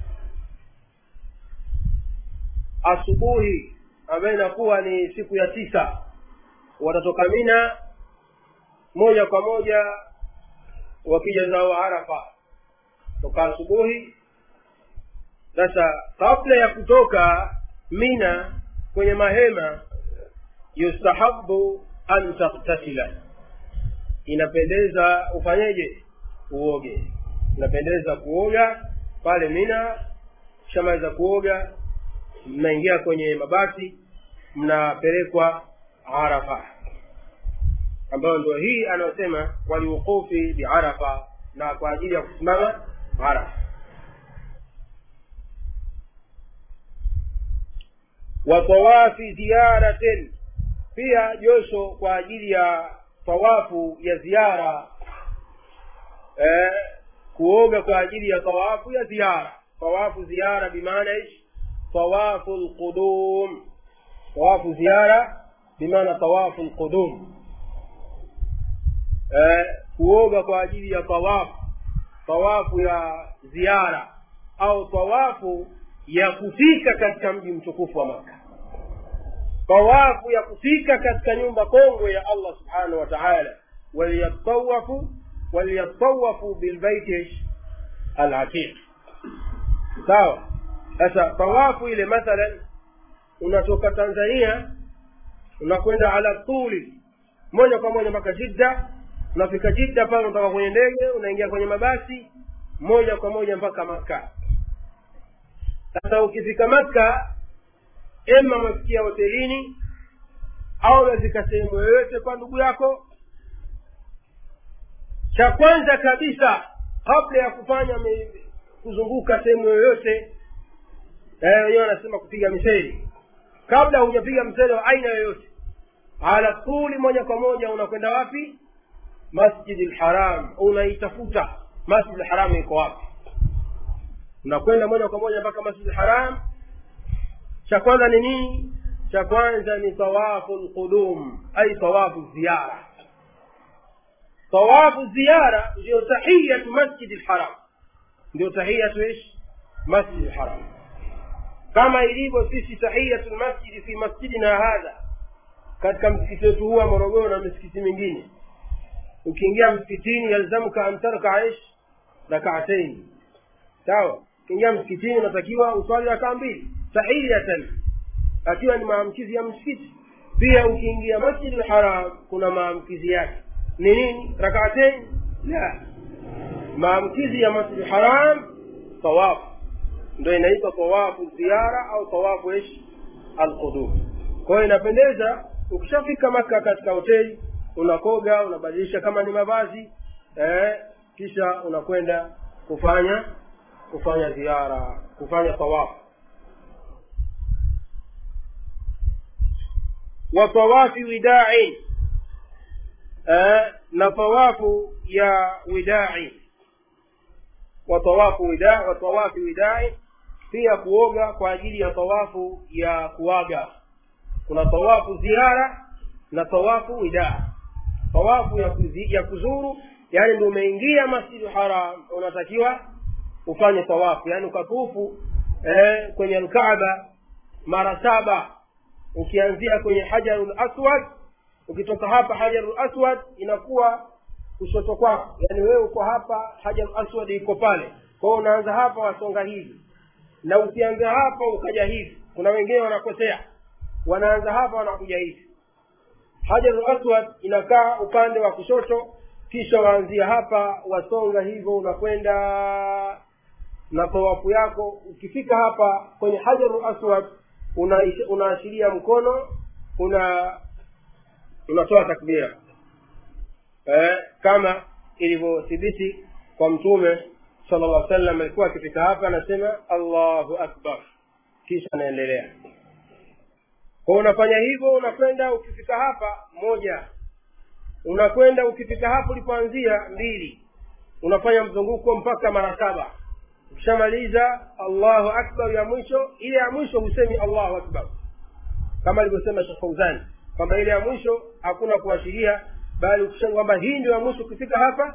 Speaker 1: asubuhi ambayo inakuwa ni siku ya tisa watatoka mina moja kwa moja wakija zao arafa toka asubuhi sasa kabla ya kutoka mina kwenye mahema yustahabu an taktasila inapendeza ufanyeje uoge inapendeza kuoga pale mina shamaliza kuoga mnaingia kwenye mabasi mnapelekwa arafa ambayo ndio hii anayosema waliuqufi biarafa na kwa ajili ya kusimama arafa wa tawafi ziyaratin pia josho kwa ajili ya tawafu ya ziara eh, kuoga kwa ajili ya tawafu ya ziara tawafu ziara bimaana ish tawafu lqudum tawafu ziara bimaana tawafu lqudum eh, kuoga kwa ajili ya tawafu tawafu ya ziara au tawafu ya kufika katika mji mtukufu wa maka tawafu ya kufika katika nyumba kongwe ya allah subhanahu wa taala waliyatawafu waliyatawafu bilbaiti alatiq sawa sasa tawafu ile mathalan unatoka tanzania unakwenda ala tuli moja kwa moja mpaka jidda unafika jidda pale unatoka kwenye ndege unaingia kwenye mabasi moja kwa moja mpaka makka sasa ukifika makka ema umefikia hotelini au unazika sehemu yoyote kwa ndugu yako cha kwanza kabisa kabla ya kufanya me, kuzunguka sehemu yoyote wenyewe wanasema kupiga miseli kabla hujapiga mseli wa aina yoyote ala tuli moja kwa moja unakwenda wapi masjidi lharam unaitafuta masjidi lharam iko wapi unakwenda moja kwa moja mpaka masjidi lharam cha kwanza ni nini cha kwanza ni tawafu lqudum ai tawafu ziyara tawafu ziyara ndio tahiyatu masjidi lharam ndio tahiyatu ish masjidi lharam kama ilivyo sisi tahiyatu lmasjidi fi masjidina hadha katika msikiti wetu huu wa morogoro na misikiti mingine ukiingia msikitini yalzamuka an tarkaa ish rakataini sawa ukiingia msikitini unatakiwa uswali rakaa mbili tahiyatan akiwa ni maamkizi ya msikiti pia ukiingia masjid lharam kuna maamkizi yake ni nini rakaatain la maamkizi ya masjid lharam tawafu ndo inaitwa tawafu ziara au tawafu ish alqudum kwa hiyo inapendeza ukishafika maka katika hoteli unakoga unabadilisha kama ni mavazi eh, kisha unakwenda kufanya kufanya ziara kufanya tawafu wa tawafi widai eh, na tawafu ya widai wa tawafu wida wa tawafi widai pia kuoga kwa ajili ya tawafu ya kuaga kuna tawafu ziara na tawafu wida tawafu ya, kuzi, ya kuzuru yani ndio umeingia masjidu haram unatakiwa ufanye tawafu yani ukatufu eh, kwenye alkaaba mara saba ukianzia kwenye hajarul aswad ukitoka hapa hajarul aswad inakuwa kushoto kwako yani wewe uko hapa hajarul aswad iko pale kwa hiyo unaanza hapa wasonga hivi na ukianza hapa ukaja hivi kuna wengine wanakosea wanaanza hapa wanakuja hivi hajarul aswad inakaa upande wa kushoto kisha waanzia hapa wasonga hivyo unakwenda na tawafu yako ukifika hapa kwenye hajarul aswad unaashiria una mkono una unatoa takbira eh, kama ilivyothibiti kwa mtume sala llah sallam alikuwa akifika hapa anasema allahu akbar kisha anaendelea kwa unafanya hivyo unakwenda ukifika hapa moja unakwenda ukifika hapo ulipoanzia mbili unafanya mzunguko mpaka mara saba ukishamaliza allahu akbar ya mwisho ile ya mwisho husemi allahu akbar kama alivyosema shekh fauzani kwamba ile ya mwisho hakuna kuashiria bali ukisema kwamba hii ndio ya mwisho ukifika hapa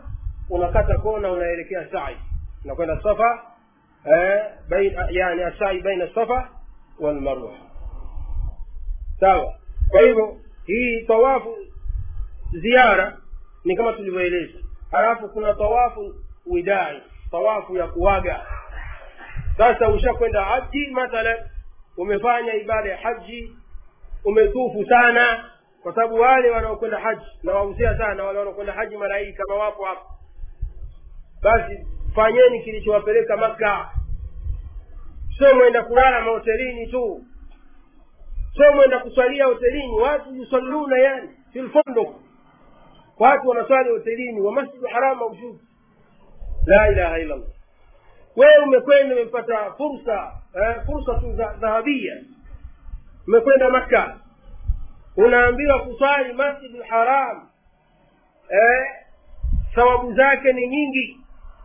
Speaker 1: unakata kona unaelekea sai unakwenda safa eh, bain, yani asai baina safa walmarwa sawa kwa hivyo hii tawafu ziara ni kama tulivyoeleza halafu kuna tawafu widai tawafu ya kuwaga sasa ushakwenda haji mathalan umefanya ibada ya haji umetufu sana kwa sababu wale wanaokwenda haji nawahusia sana wale wanaokwenda haji mara hii kama wapo hapa basi fanyeni kilichowapeleka maka sio mwenda kulala mahotelini tu sio mwenda kuswalia hotelini watu yusalluna yani filfondok watu wanaswali hotelini wa masjidu haram maujud la ilaha illa allah wewe umekwenda umepata fursa eh, fursa tu za dhahabia umekwenda makka unaambiwa kuswali masjidu haram eh, thawabu zake ni nyingi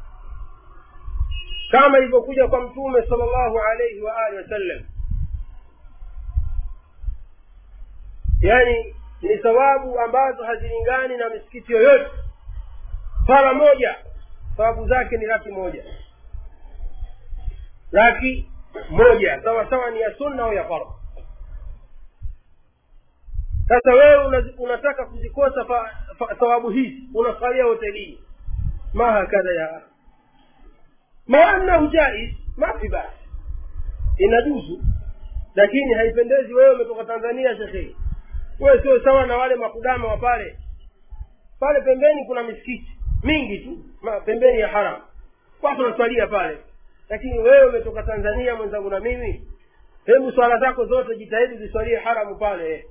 Speaker 1: kama ilivyokuja kwa mtume sal llahu alaihi wa alihi wasallam yani ni thawabu ambazo hazilingani na misikiti yoyote sala moja thawabu zake ni laki moja laki moja sawa sawa ni ya sunna au ya fardh sasa wewe una, unataka kuzikosa thawabu hizi unasalia hotelini ma hakadha ya ma annahu jaiz ma fi basi inajuzu lakini haipendezi wewe umetoka tanzania shekhe wewe sio sawa na wale makudama wa pale pale pembeni kuna misikiti mingi tu ma, pembeni ya haram watu wanaswalia pale lakini wewe umetoka tanzania mwenzangu na mimi hebu swala zako zote jitahidi ziswalie haramu pale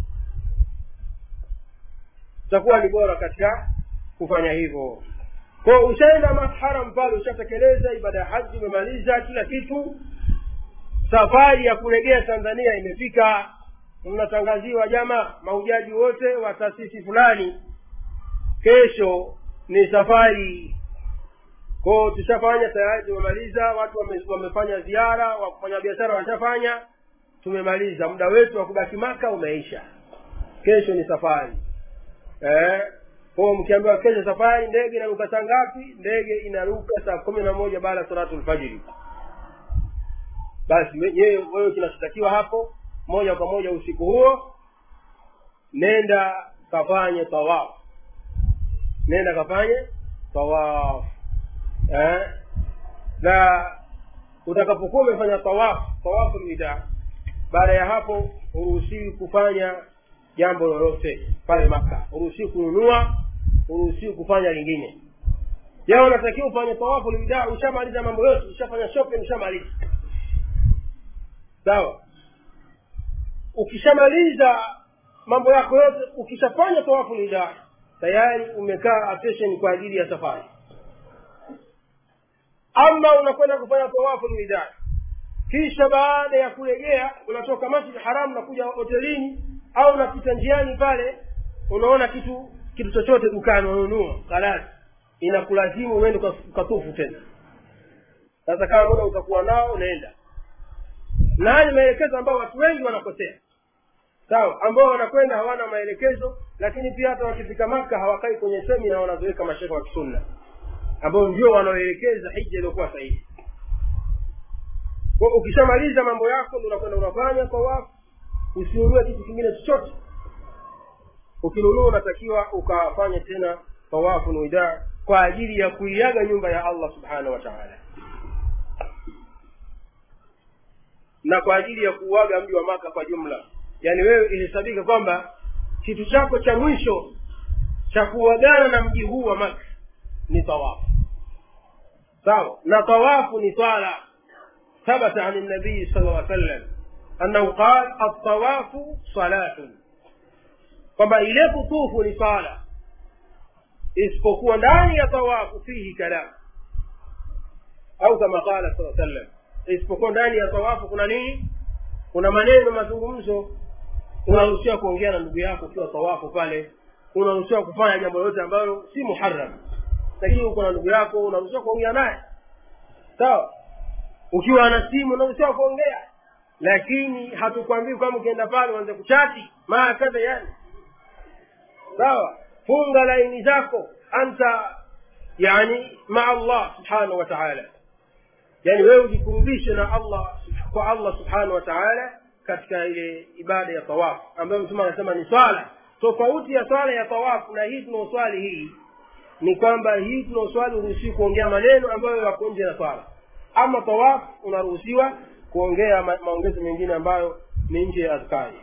Speaker 1: itakuwa ni bora katika kufanya hivyo kwa ushaenda haram pale ushatekeleza ibada ya haji umemaliza kila kitu safari ya kurejea tanzania imefika mnatangaziwa jama mahujaji wote wa taasisi fulani kesho ni safari kwao tushafanya tayari tumemaliza watu wame, wamefanya ziara wafanya biashara washafanya tumemaliza muda wetu wa kubaki maka umeisha kesho ni safari eh, kwao mkiambiwa kesho safari ndege inaruka saa ngapi ndege inaruka saa kumi na moja baada ya salatu lfajiri basi wewe wewe kinachotakiwa hapo moja kwa moja usiku huo nenda kafanye tawafu nenda kafanye tawafu eh? na utakapokuwa umefanya tawafu tawafu lwida baada ya hapo huruhusiwi kufanya jambo lolote pale maka huruhusiwi kununua huruhusiwi kufanya lingine ya unatakiwa ufanye tawafu lwida ushamaliza mambo yote ushafanya shopping ushamaliza sawa ukishamaliza mambo yako yote ukishafanya tawafu lwida tayari umekaa attention kwa ajili ya safari ama unakwenda kufanya tawafu lwida kisha baada ya kurejea unatoka masjid haram na kuja hotelini au unapita njiani pale unaona kitu kitu chochote dukani unanunua kalasi inakulazimu uende ukatufu tena sasa kama muda utakuwa nao unaenda na haya ni maelekezo ambayo watu wengi wanakosea sawa ambao wanakwenda hawana maelekezo lakini pia hata wakifika maka hawakai kwenye semina wanazoweka mashekhe wa kisunna ambao ndio wanaoelekeza hija iliyokuwa sahihi kwa ukishamaliza mambo yako ndo unakwenda unafanya tawafu usinunue kitu kingine chochote ukinunua unatakiwa ukafanye tena tawafu nuida kwa ajili ya kuiaga nyumba ya allah subhanahu wa taala na kwa ajili ya kuuaga mji wa maka kwa jumla yaani wewe ilihesabika kwamba kitu chako cha mwisho cha kuagana na mji huu wa maka ni tawafu sawa na tawafu ni swala ثبت عن النبي صلى الله عليه وسلم أنه قال الطواف صلاة kwamba ile kutufu ni sala isipokuwa ndani ya tawafu fihi kalam au kama qala saa sallam isipokuwa ndani ya tawafu kuna nini kuna maneno mazungumzo unaruhusiwa kuongea na ndugu yako ukiwa tawafu pale unaruhusiwa kufanya jambo lolote ambalo si muharam lakini uko na ndugu yako unaruhusiwa kuongea naye sawa ukiwa na simu unaruhusiwa kuongea lakini hatukwambii kwamba ukienda pale uanze kuchati maa kadha yani sawa funga laini zako anta yani maa allah subhanahu wa taala yani wewe ujikurubishe na allah kwa allah subhanahu wa taala katika ile ibada ya tawafu ambayo mtume anasema ni swala tofauti ya swala ya tawafu na hii tunaoswali hii ni kwamba hii tunaoswali uruhusiwi kuongea maneno ambayo yako nje na swala ama tawafu unaruhusiwa kuongea ma- maongezi mengine ambayo ni nje ya adhkari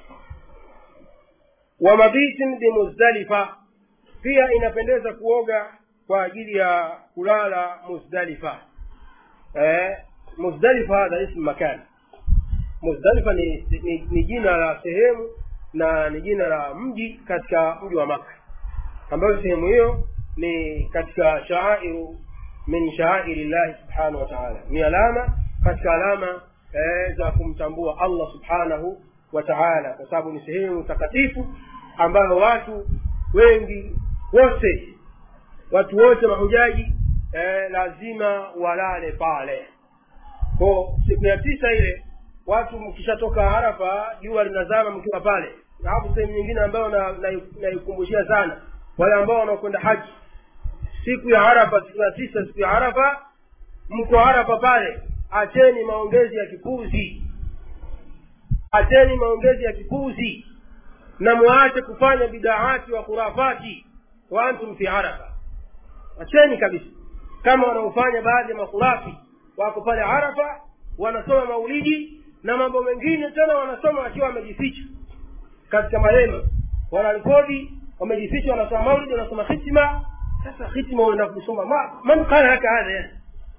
Speaker 1: wa mabitin bimuzdalifa pia inapendeza kuoga kwa ajili ya kulala muzdalifa eh, muzdalifa hadha ismu makan muzdalifa ni, ni, ni jina la sehemu na ni jina la mji katika mji wa maka ambayo sehemu hiyo ni katika shaairu min shaairi llahi subhanahu wa taala ni alama katika alama eh, za kumtambua allah subhanahu wa taala kwa sababu ni sehemu takatifu ambayo watu wengi wote watu wote mahujaji eh, lazima walale pale ko siku ya tisa ile watu mkishatoka arafa jua linazama mkiwa pale alafu sehemu nyingine ambayo naikumbushia na, na sana wale ambao wanaokwenda haji siku ya arafa siku ya tisa siku ya arafa mko arafa pale acheni maongezi ya kipuzi acheni maongezi ya kipuzi na mwache kufanya bidaati wa khurafati wa antum fi arafa acheni kabisa kama wanaofanya baadhi ya makhurafi wako pale arafa wanasoma maulidi na mambo mengine tena wanasoma wakiwa wamejificha katika mahema wanarekodi wamejificha wanasoma maulidi wanasoma hitima sasa hitima unaenda kusoma ma, man qala laka hadha yani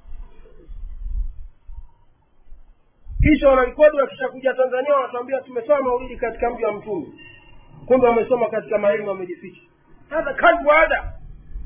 Speaker 1: kisha wanarekodi wakishakuja tanzania wanatuambia tumesoma maulidi katika mji wa mtume kumbe wamesoma katika mahema wamejificha hadha kadbu hadha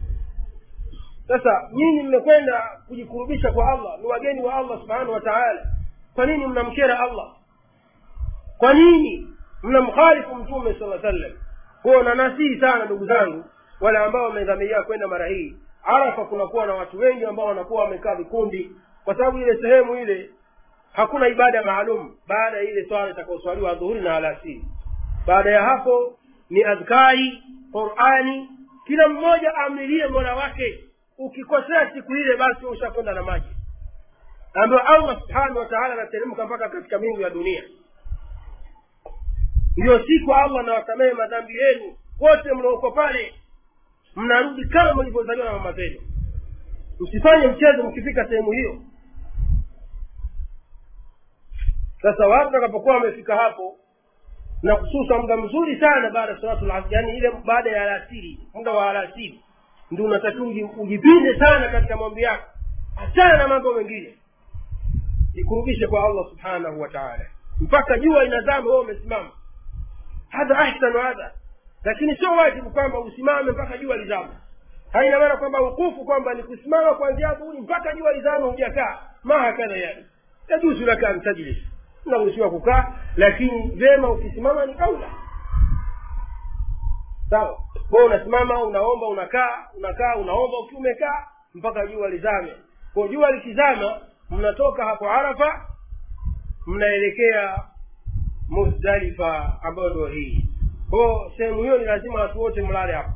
Speaker 1: sasa nyinyi mmekwenda kujikurubisha kwa allah ni wageni wa allah subhanahu wa taala kwa nini mnamkera allah kwa nini mnamkhalifu mtume sala sallam kwayo nanasihi sana ndugu zangu wale ambao wamedhamiria kwenda mara hii arafa kunakuwa na watu wengi ambao wanakuwa wamekaa vikundi kwa sababu ile sehemu ile hakuna ibada maalum baada ya ile swala itakaoswaliwa dhuhuri na alasiri baada ya hapo ni adhkari qurani kila mmoja amlilie mola wake ukikosea siku ile basi ushakwenda na maji ambayo allah subhanahu wa taala anateremka mpaka katika mingu ya dunia ndiyo siku allah anawasamehe madhambi yenu wote mnaoko pale mnarudi kama mlivyozaliwa na mama zenu msifanye mchezo mkifika sehemu hiyo sasa watu watakapokuwa wamefika hapo na hususa muda mzuri sana baada ya salatu lasri yani ile baada ya alasiri muda wa alasiri ndio unatakiwa ujipinde sana katika mambo yako achana na mambo mengine jikurubishe kwa allah subhanahu wa taala mpaka jua inazama wewe umesimama hadha ahsanu hadha lakini sio wajibu kwamba usimame mpaka jua lizama haina maana kwamba ukufu kwamba ni kusimama kuanzia dhuhuri mpaka jua lizama hujakaa ma hakadha yani yajuzu laka an tajlis unaruhusiwa kukaa lakini vyema ukisimama ni kaula sawa kwao unasimama unaomba unakaa unakaa unaomba ukiwa umekaa mpaka jua lizame kwa jua likizama mnatoka hapo arafa mnaelekea muzdalifa ambayo ndio hii kwao sehemu hiyo ni lazima watu wote mlale hapo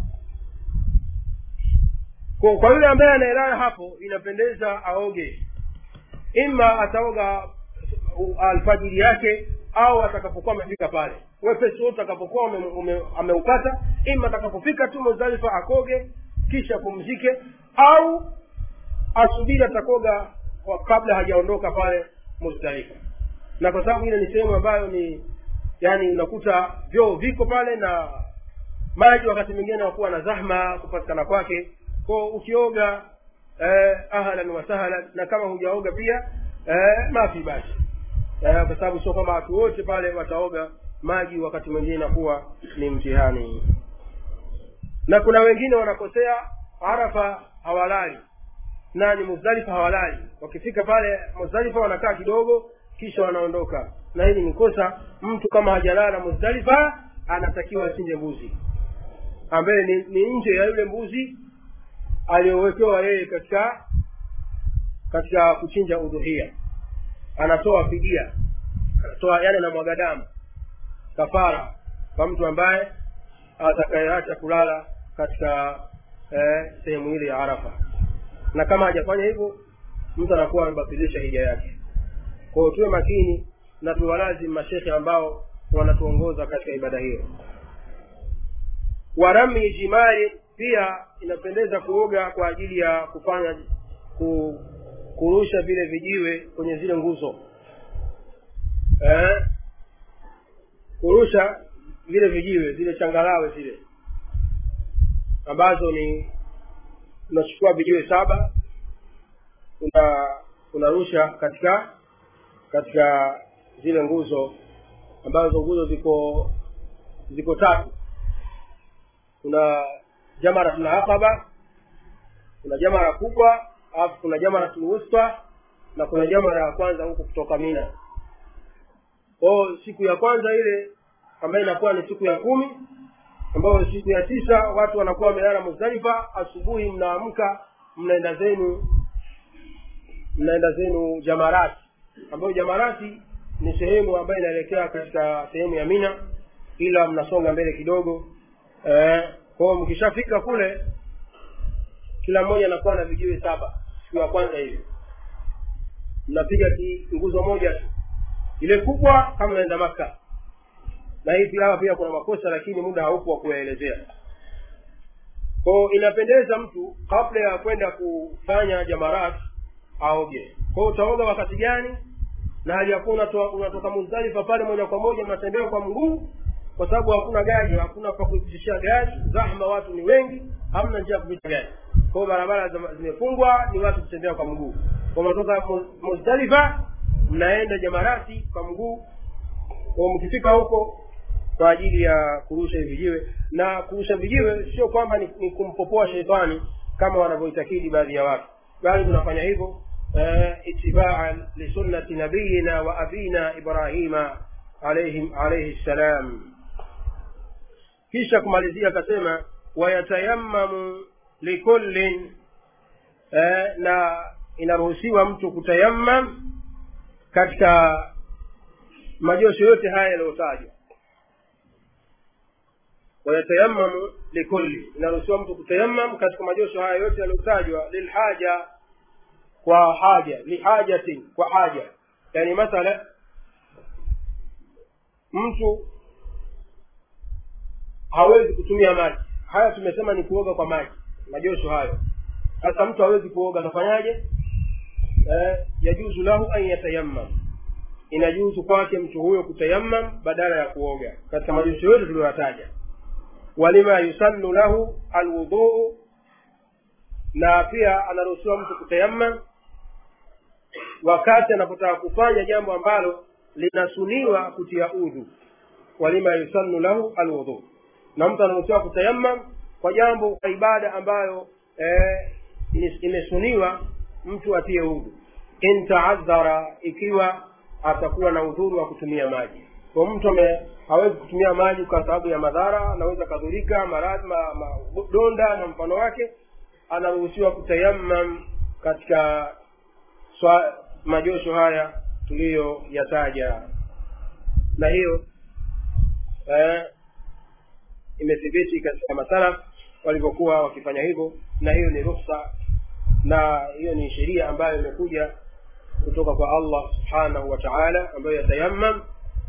Speaker 1: kwa kwa yule ambaye anaelala hapo inapendeza aoge ima ataoga alfajiri yake au atakapokuwa amefika pale wepesi wote atakapokuwa ameupata ima atakapofika tu muzdalifa akoge kisha pumzike au asubiri atakoga kabla hajaondoka pale muzdalifa na kwa sababu ile ni sehemu ambayo ni yani unakuta vyoo viko pale na maji wakati mwingine nakuwa na zahma kupatikana kwake ko ukioga eh, ahlan wa sahlan na kama hujaoga pia eh, mafi basi eh, kwa sababu sio kwamba watu wote pale wataoga maji wakati mwingine inakuwa ni mtihani na kuna wengine wanakosea arafa hawalali nani muzdalifa hawalali wakifika pale muzdalifa wanakaa kidogo kisha wanaondoka na hili ni kosa mtu kama hajalala muzdalifa anatakiwa achinje mbuzi ambaye ni, ni nje ya yule mbuzi aliyowekewa yeye katika katika kuchinja udhuhia anatoa fidia anatoa yani anamwaga damu kafara kwa mtu ambaye atakayeacha kulala katika eh, sehemu ile ya arafa na kama hajafanya hivyo mtu anakuwa amebatilisha hija yake kwa hiyo tuwe makini na tuwalazim mashekhe ambao wanatuongoza katika ibada hiyo warami jimari pia inapendeza kuoga kwa ajili ya kufanya ku, kurusha vile vijiwe kwenye zile nguzo eh? kurusha vile vijiwe zile changalawe zile ambazo ni unachukua vijiwe saba una unarusha katika katika zile nguzo ambazo nguzo ziko ziko tatu kuna jamaratul aqaba kuna jamara kubwa alafu kuna jamaratul wusta na kuna jamara ya kwanza huku kutoka mina kwao siku ya kwanza ile ambayo inakuwa ni siku ya kumi ambayo siku ya tisa watu wanakuwa wamelala muzdalifa asubuhi mnaamka mnaenda zenu mnaenda zenu jamarati ambayo jamarati ni sehemu ambayo inaelekea katika sehemu ya mina ila mnasonga mbele kidogo eh, kwao mkishafika kule kila mmoja anakuwa na vijiwe saba siku ya kwanza hivi mnapiga nguzo moja tu ile kubwa kama naenda maka na hii pia pia kuna makosa lakini muda haupo wa kuyaelezea kwao inapendeza mtu kabla ya kwenda kufanya jamarat aoge kwao utaoga wakati gani na hali yakuwa unatoka, unatoka muzdalifa pale moja kwa moja unatembea kwa mguu kwa sababu hakuna gari hakuna pa kuipitishia gari zahma watu ni wengi hamna njia ya kupita gari kwao barabara zimefungwa ni watu kutembea kwa mguu kwa mnatoka muzdalifa mnaenda jamarati kwa mguu kwa mkifika huko kwa ajili ya kurusha hivi vijiwe na kurusha vijiwe sio kwamba ni, ni kumpopoa sheitani kama wanavyoitakidi baadhi ya watu bali tunafanya hivyo itibaan lisunnati nabiyina wa abina ibrahima alaihim alaihi ssalam kisha kumalizia akasema wayatayammamu likullin eh, na inaruhusiwa mtu kutayammam katika majosho yote haya yaliyotajwa wayatayammamu likulli inaruhusiwa mtu kutayammam katika majosho haya yote yaliyotajwa lilhaja kwa haja lihajatin kwa haja yani mathala mtu hawezi kutumia maji haya tumesema ni kuoga kwa maji majosho hayo sasa mtu hawezi kuoga atafanyaje eh, yajuzu lahu an yatayammam inajuzu kwake mtu huyo kutayammam badala ya kuoga katika majosho yote tuliyoyataja walima yusannu lahu alwuduu na pia anaruhusiwa mtu kutayammam wakati anapotaka kufanya jambo ambalo linasuniwa kutia udhu walima yusannu lahu alwudhu na mtu anaruhusiwa kutayammam kwa jambo kwa ibada ambayo eh, imesuniwa mtu atie udhu in taadhara ikiwa atakuwa na udhuru wa kutumia maji kwa mtu ame hawezi kutumia maji kwa sababu ya madhara anaweza kadhurika maradhi ma, ma, donda na mfano wake anaruhusiwa kutayammam katika swa, majosho haya tuliyoyataja na hiyo eh, imethibiti katika masalaf walivyokuwa wakifanya hivyo na hiyo ni ruhsa na hiyo ni sheria ambayo imekuja kutoka kwa allah subhanahu wa taala ambayo yatayammam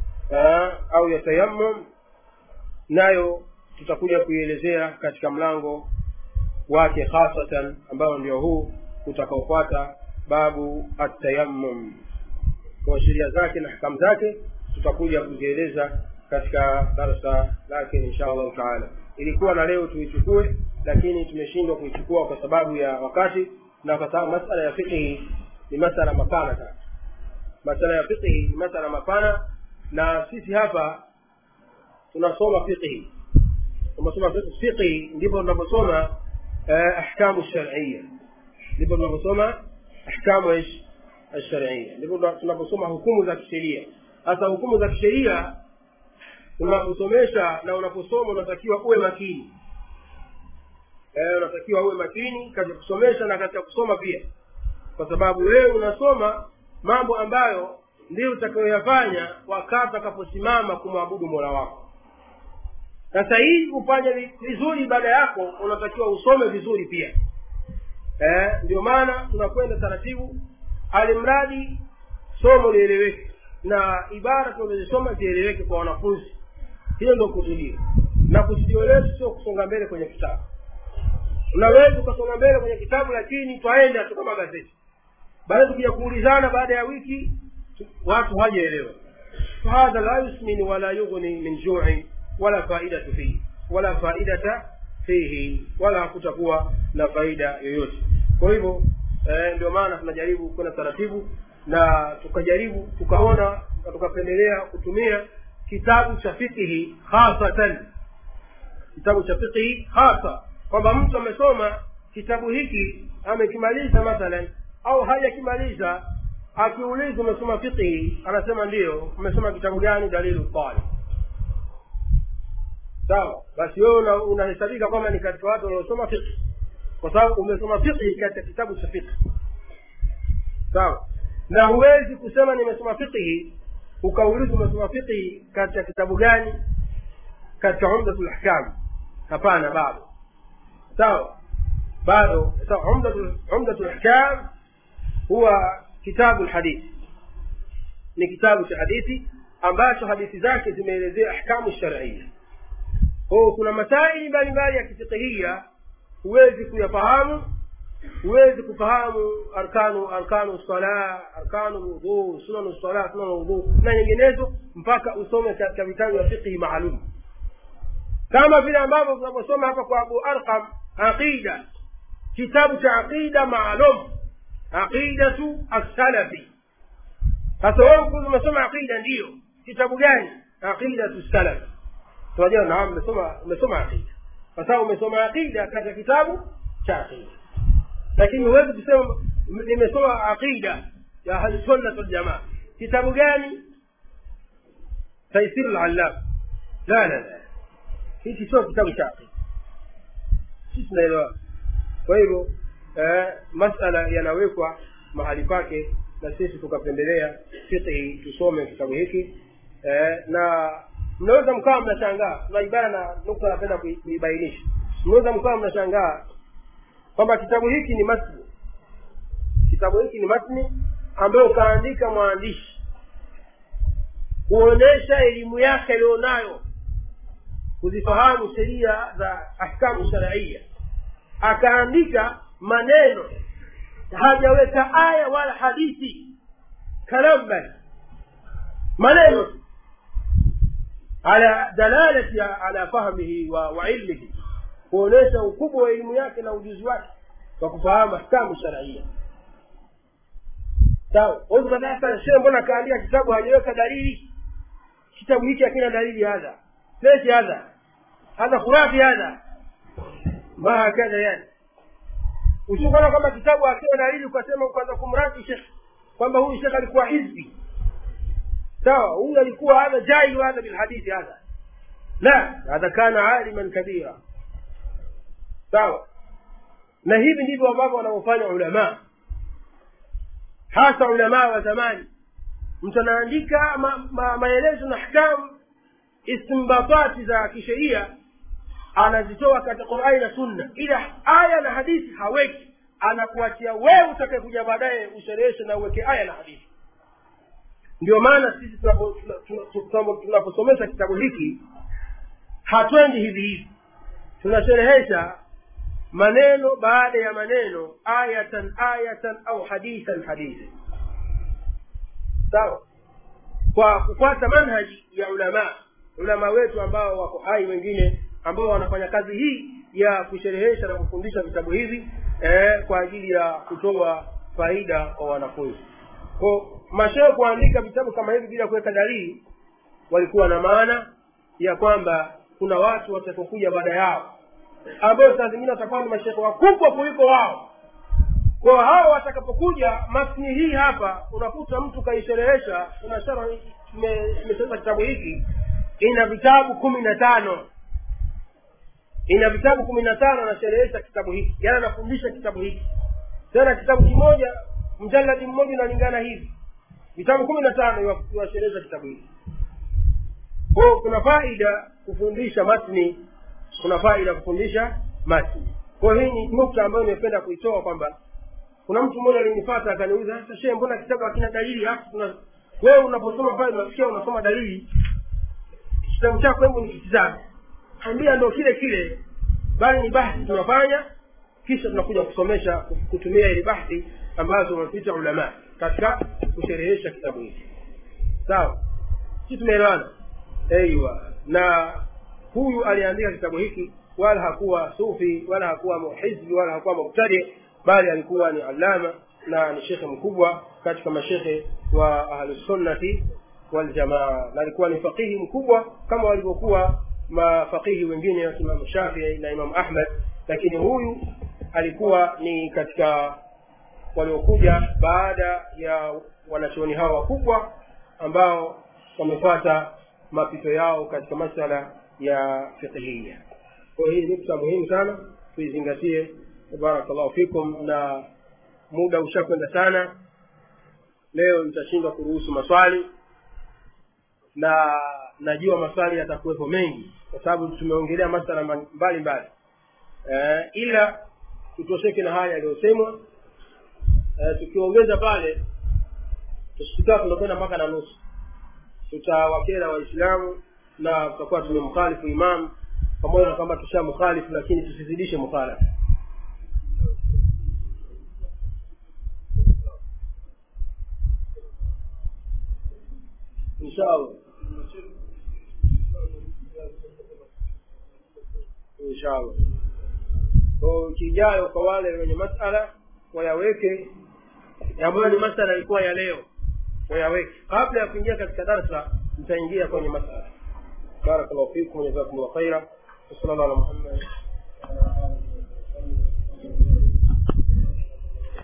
Speaker 1: au yatayammum nayo tutakuja kuielezea katika mlango wake khasatan ambao ndio huu utakaofuata babu atayammum kwa sheria zake na hakamu zake tutakuja kuzieleza katika darsa lake insha allahu taala ilikuwa na leo tuichukue lakini tumeshindwa kuichukua kwa sababu ya wakati na kwa sababu masala ya fiqhi ni masala mapana sana masala ya fiqhi ni masala mapana na sisi hapa tunasoma fiqhi tunasoma fiqhi ndipo tunaposoma ahkamu sharia ndipo tunaposoma ahkamu ish alsharia ndipo tunaposoma hukumu za kisheria sasa hukumu za kisheria unaposomesha na unaposoma unatakiwa uwe makini eh, unatakiwa uwe makini katika kusomesha na katika kusoma pia kwa sababu wewe unasoma mambo ambayo ndio utakayoyafanya wakati utakaposimama kumwabudu mola wako sasa hii ufanye vizuri ibada yako unatakiwa usome vizuri pia eh, ndio maana tunakwenda taratibu alimradi somo lieleweke na ibara tunazozisoma zieleweke kwa wanafunzi hiyo ndio kusudio na kusudio letu sio kusonga mbele kwenye kitabu unaweza ukasonga mbele kwenye kitabu lakini twaenda tu kama gazeti baada tukija kuulizana baada ya wiki watu hawajaelewa fahadha la yusmin wala yughni min juin wala faidatu fihi wala faidata fihi wala hakutakuwa na faida yoyote kwa hivyo eh, ndio maana tunajaribu kwenda taratibu na tukajaribu tukaona na tukapendelea kutumia kitabu cha fikihi hasatan kitabu cha fikihi hasa kwamba mtu amesoma kitabu hiki amekimaliza mathalan au hajakimaliza akiulizwa umesoma fikihi anasema ndiyo umesoma kitabu gani dalilu talib sawa basi wewe unahesabika kwamba ni katika watu waliosoma fiqh kwa sababu umesoma fiqh katika kitabu cha fiqh sawa na huwezi kusema nimesoma fiqh ukaulizwa umesoma fiqh katika kitabu gani katika umdatul ahkam hapana bado sawa bado sawa umdatul umdatul ahkam huwa kitabu lhadithi ni kitabu cha hadithi ambacho hadithi zake zimeelezea ahkamu sharia kwao kuna masaili mbalimbali ya kifikihia huwezi kuyafahamu huwezi kufahamu arkanu arkanu sala arkanu wudhu sunanu sala sunanu wudhu na nyinginezo mpaka usome katika vitabu vya fiqhi maalum kama vile ambavyo tunavyosoma hapa kwa abu arqam aqida kitabu cha aqida maalum aqidatu assalafi sasa wewe umesoma aqida ndiyo kitabu gani aqidatu salafi tunajua naam umesoma umesoma aqida kwa sababu umesoma aqida katika kitabu cha aqida lakini huwezi kusema nimesoma aqida ya ahlusunnat waljamaa kitabu gani taisiru lallam la la la hiki sio kitabu cha aqida sisi tunaelewa kwa hivyo eh, masala yanawekwa mahali pake na sisi tukapendelea fiqhi tusome kitabu hiki eh, na mnaweza mkawa mnashangaa na ibara na nukta napenda kuibainisha mnaweza mkawa mnashangaa kwamba kitabu hiki ni matni kitabu hiki ni matni ambayo kaandika mwandishi kuonyesha elimu yake aliyonayo kuzifahamu sheria za ahkamu sharaia akaandika maneno hajaweka aya wala hadithi kalamban maneno ala dalalati ala fahmihi wa, wa ilmihi kuonyesha ukubwa wa elimu yake na ujuzi wake kwa kufahamu ahkamu sharaia sawa wazukadasa shee mbona akaandika kitabu hajaweka dalili kitabu hiki hakina dalili hadha leshi hadha hadha khurafi hadha ma hakadha yani usikona kwamba kitabu akiwa dalili ukasema ukaanza kumraki shekh kwamba huyu shekh alikuwa hizbi sawa huyu alikuwa hadha jailu hadha bilhadithi hadha la hadha kana aliman kabira sawa na hivi ndivyo ambavyo wanavyofanya ulamaa hasa ulamaa wa zamani mtu anaandika ma, ma, maelezo na hkamu istimbatati za kisheria anazitoa katika qurani na sunna ila aya na hadithi haweki anakuachia wewe utakayekuja baadaye ushereheshe na uweke aya na hadithi ndio maana sisi tunaposomesha kitabu hiki hatwendi hivi hivi tunasherehesha maneno baada ya maneno ayatan ayatan au hadithan hadithi sawa kwa kufuata manhaji ya ulamaa ulamaa wetu ambao wako hai wengine ambao wanafanya kazi hii ya kusherehesha na kufundisha vitabu hivi eh, kwa ajili ya kutoa faida kwa wanafunzi ko mashehe kuandika vitabu kama hivi bila kuweka dalili walikuwa na maana ya kwamba kuna watu watakokuja baada yao ambayo saa zingine watakuwa ni mashehe wakubwa kuliko wao kwa hao watakapokuja matni hii hapa unakuta mtu kaisherehesha unashara imesema kitabu hiki ina vitabu kumi na tano ina vitabu kumi na tano anasherehesha kitabu hiki yaani anafundisha kitabu hiki tena kitabu kimoja mjaladi mmoja unalingana hivi vitabu kumi na tano iwasherehesha kitabu hiki kwao kuna faida kufundisha matni kuna faida kufundisha matni kwa hii ni nukta ambayo nimependa kuitoa kwamba kuna mtu mmoja alinifata akaniuliza sasa shehe mbona kitabu hakina dalili alafu tuna wewe unaposoma pale unasikia unasoma dalili kitabu chako hebu nikitizame ambia ndo kile kile bali ni bahthi tunafanya kisha tunakuja kusomesha kutumia ile bahthi ambazo wamepita ulama katika kusherehesha kitabu hiki sawa si tumeelewana aiwa na huyu aliandika kitabu hiki wala hakuwa sufi wala hakuwa muhizbi wala hakuwa mubtadi bali alikuwa ni alama na ni shekhe mkubwa katika mashekhe wa ahlusunnati waljamaa na alikuwa ni faqihi mkubwa kama walivyokuwa mafaqihi wengine wa imamu shafii na imamu ahmad lakini huyu alikuwa ni katika waliokuja baada ya wanachuoni hao wakubwa ambao wamefuata mapito yao katika masala ya fiqhia kwa hii ni nukta muhimu sana tuizingatie barakallahu fikum na muda ushakwenda sana leo nitashindwa kuruhusu maswali na najua maswali yatakuwepo mengi kwa sababu tumeongelea masala mbalimbali eh, ila tutosheke na haya yaliyosemwa eh, tukiongeza pale tusikaa tunakwenda mpaka na nusu tutawakera waislamu na tutakuwa tumemkhalifu imamu pamoja na kwamba tushamkhalifu lakini tusizidishe mukhalafa inshallah inshallah kwa kijayo kwa wale wenye masala wayaweke ambayo ni masala ilikuwa ya leo wayaweke kabla ya kuingia katika darsa mtaingia kwenye masala barakallahu fikum jazakumullah khaira wa sallallahu ala muhammad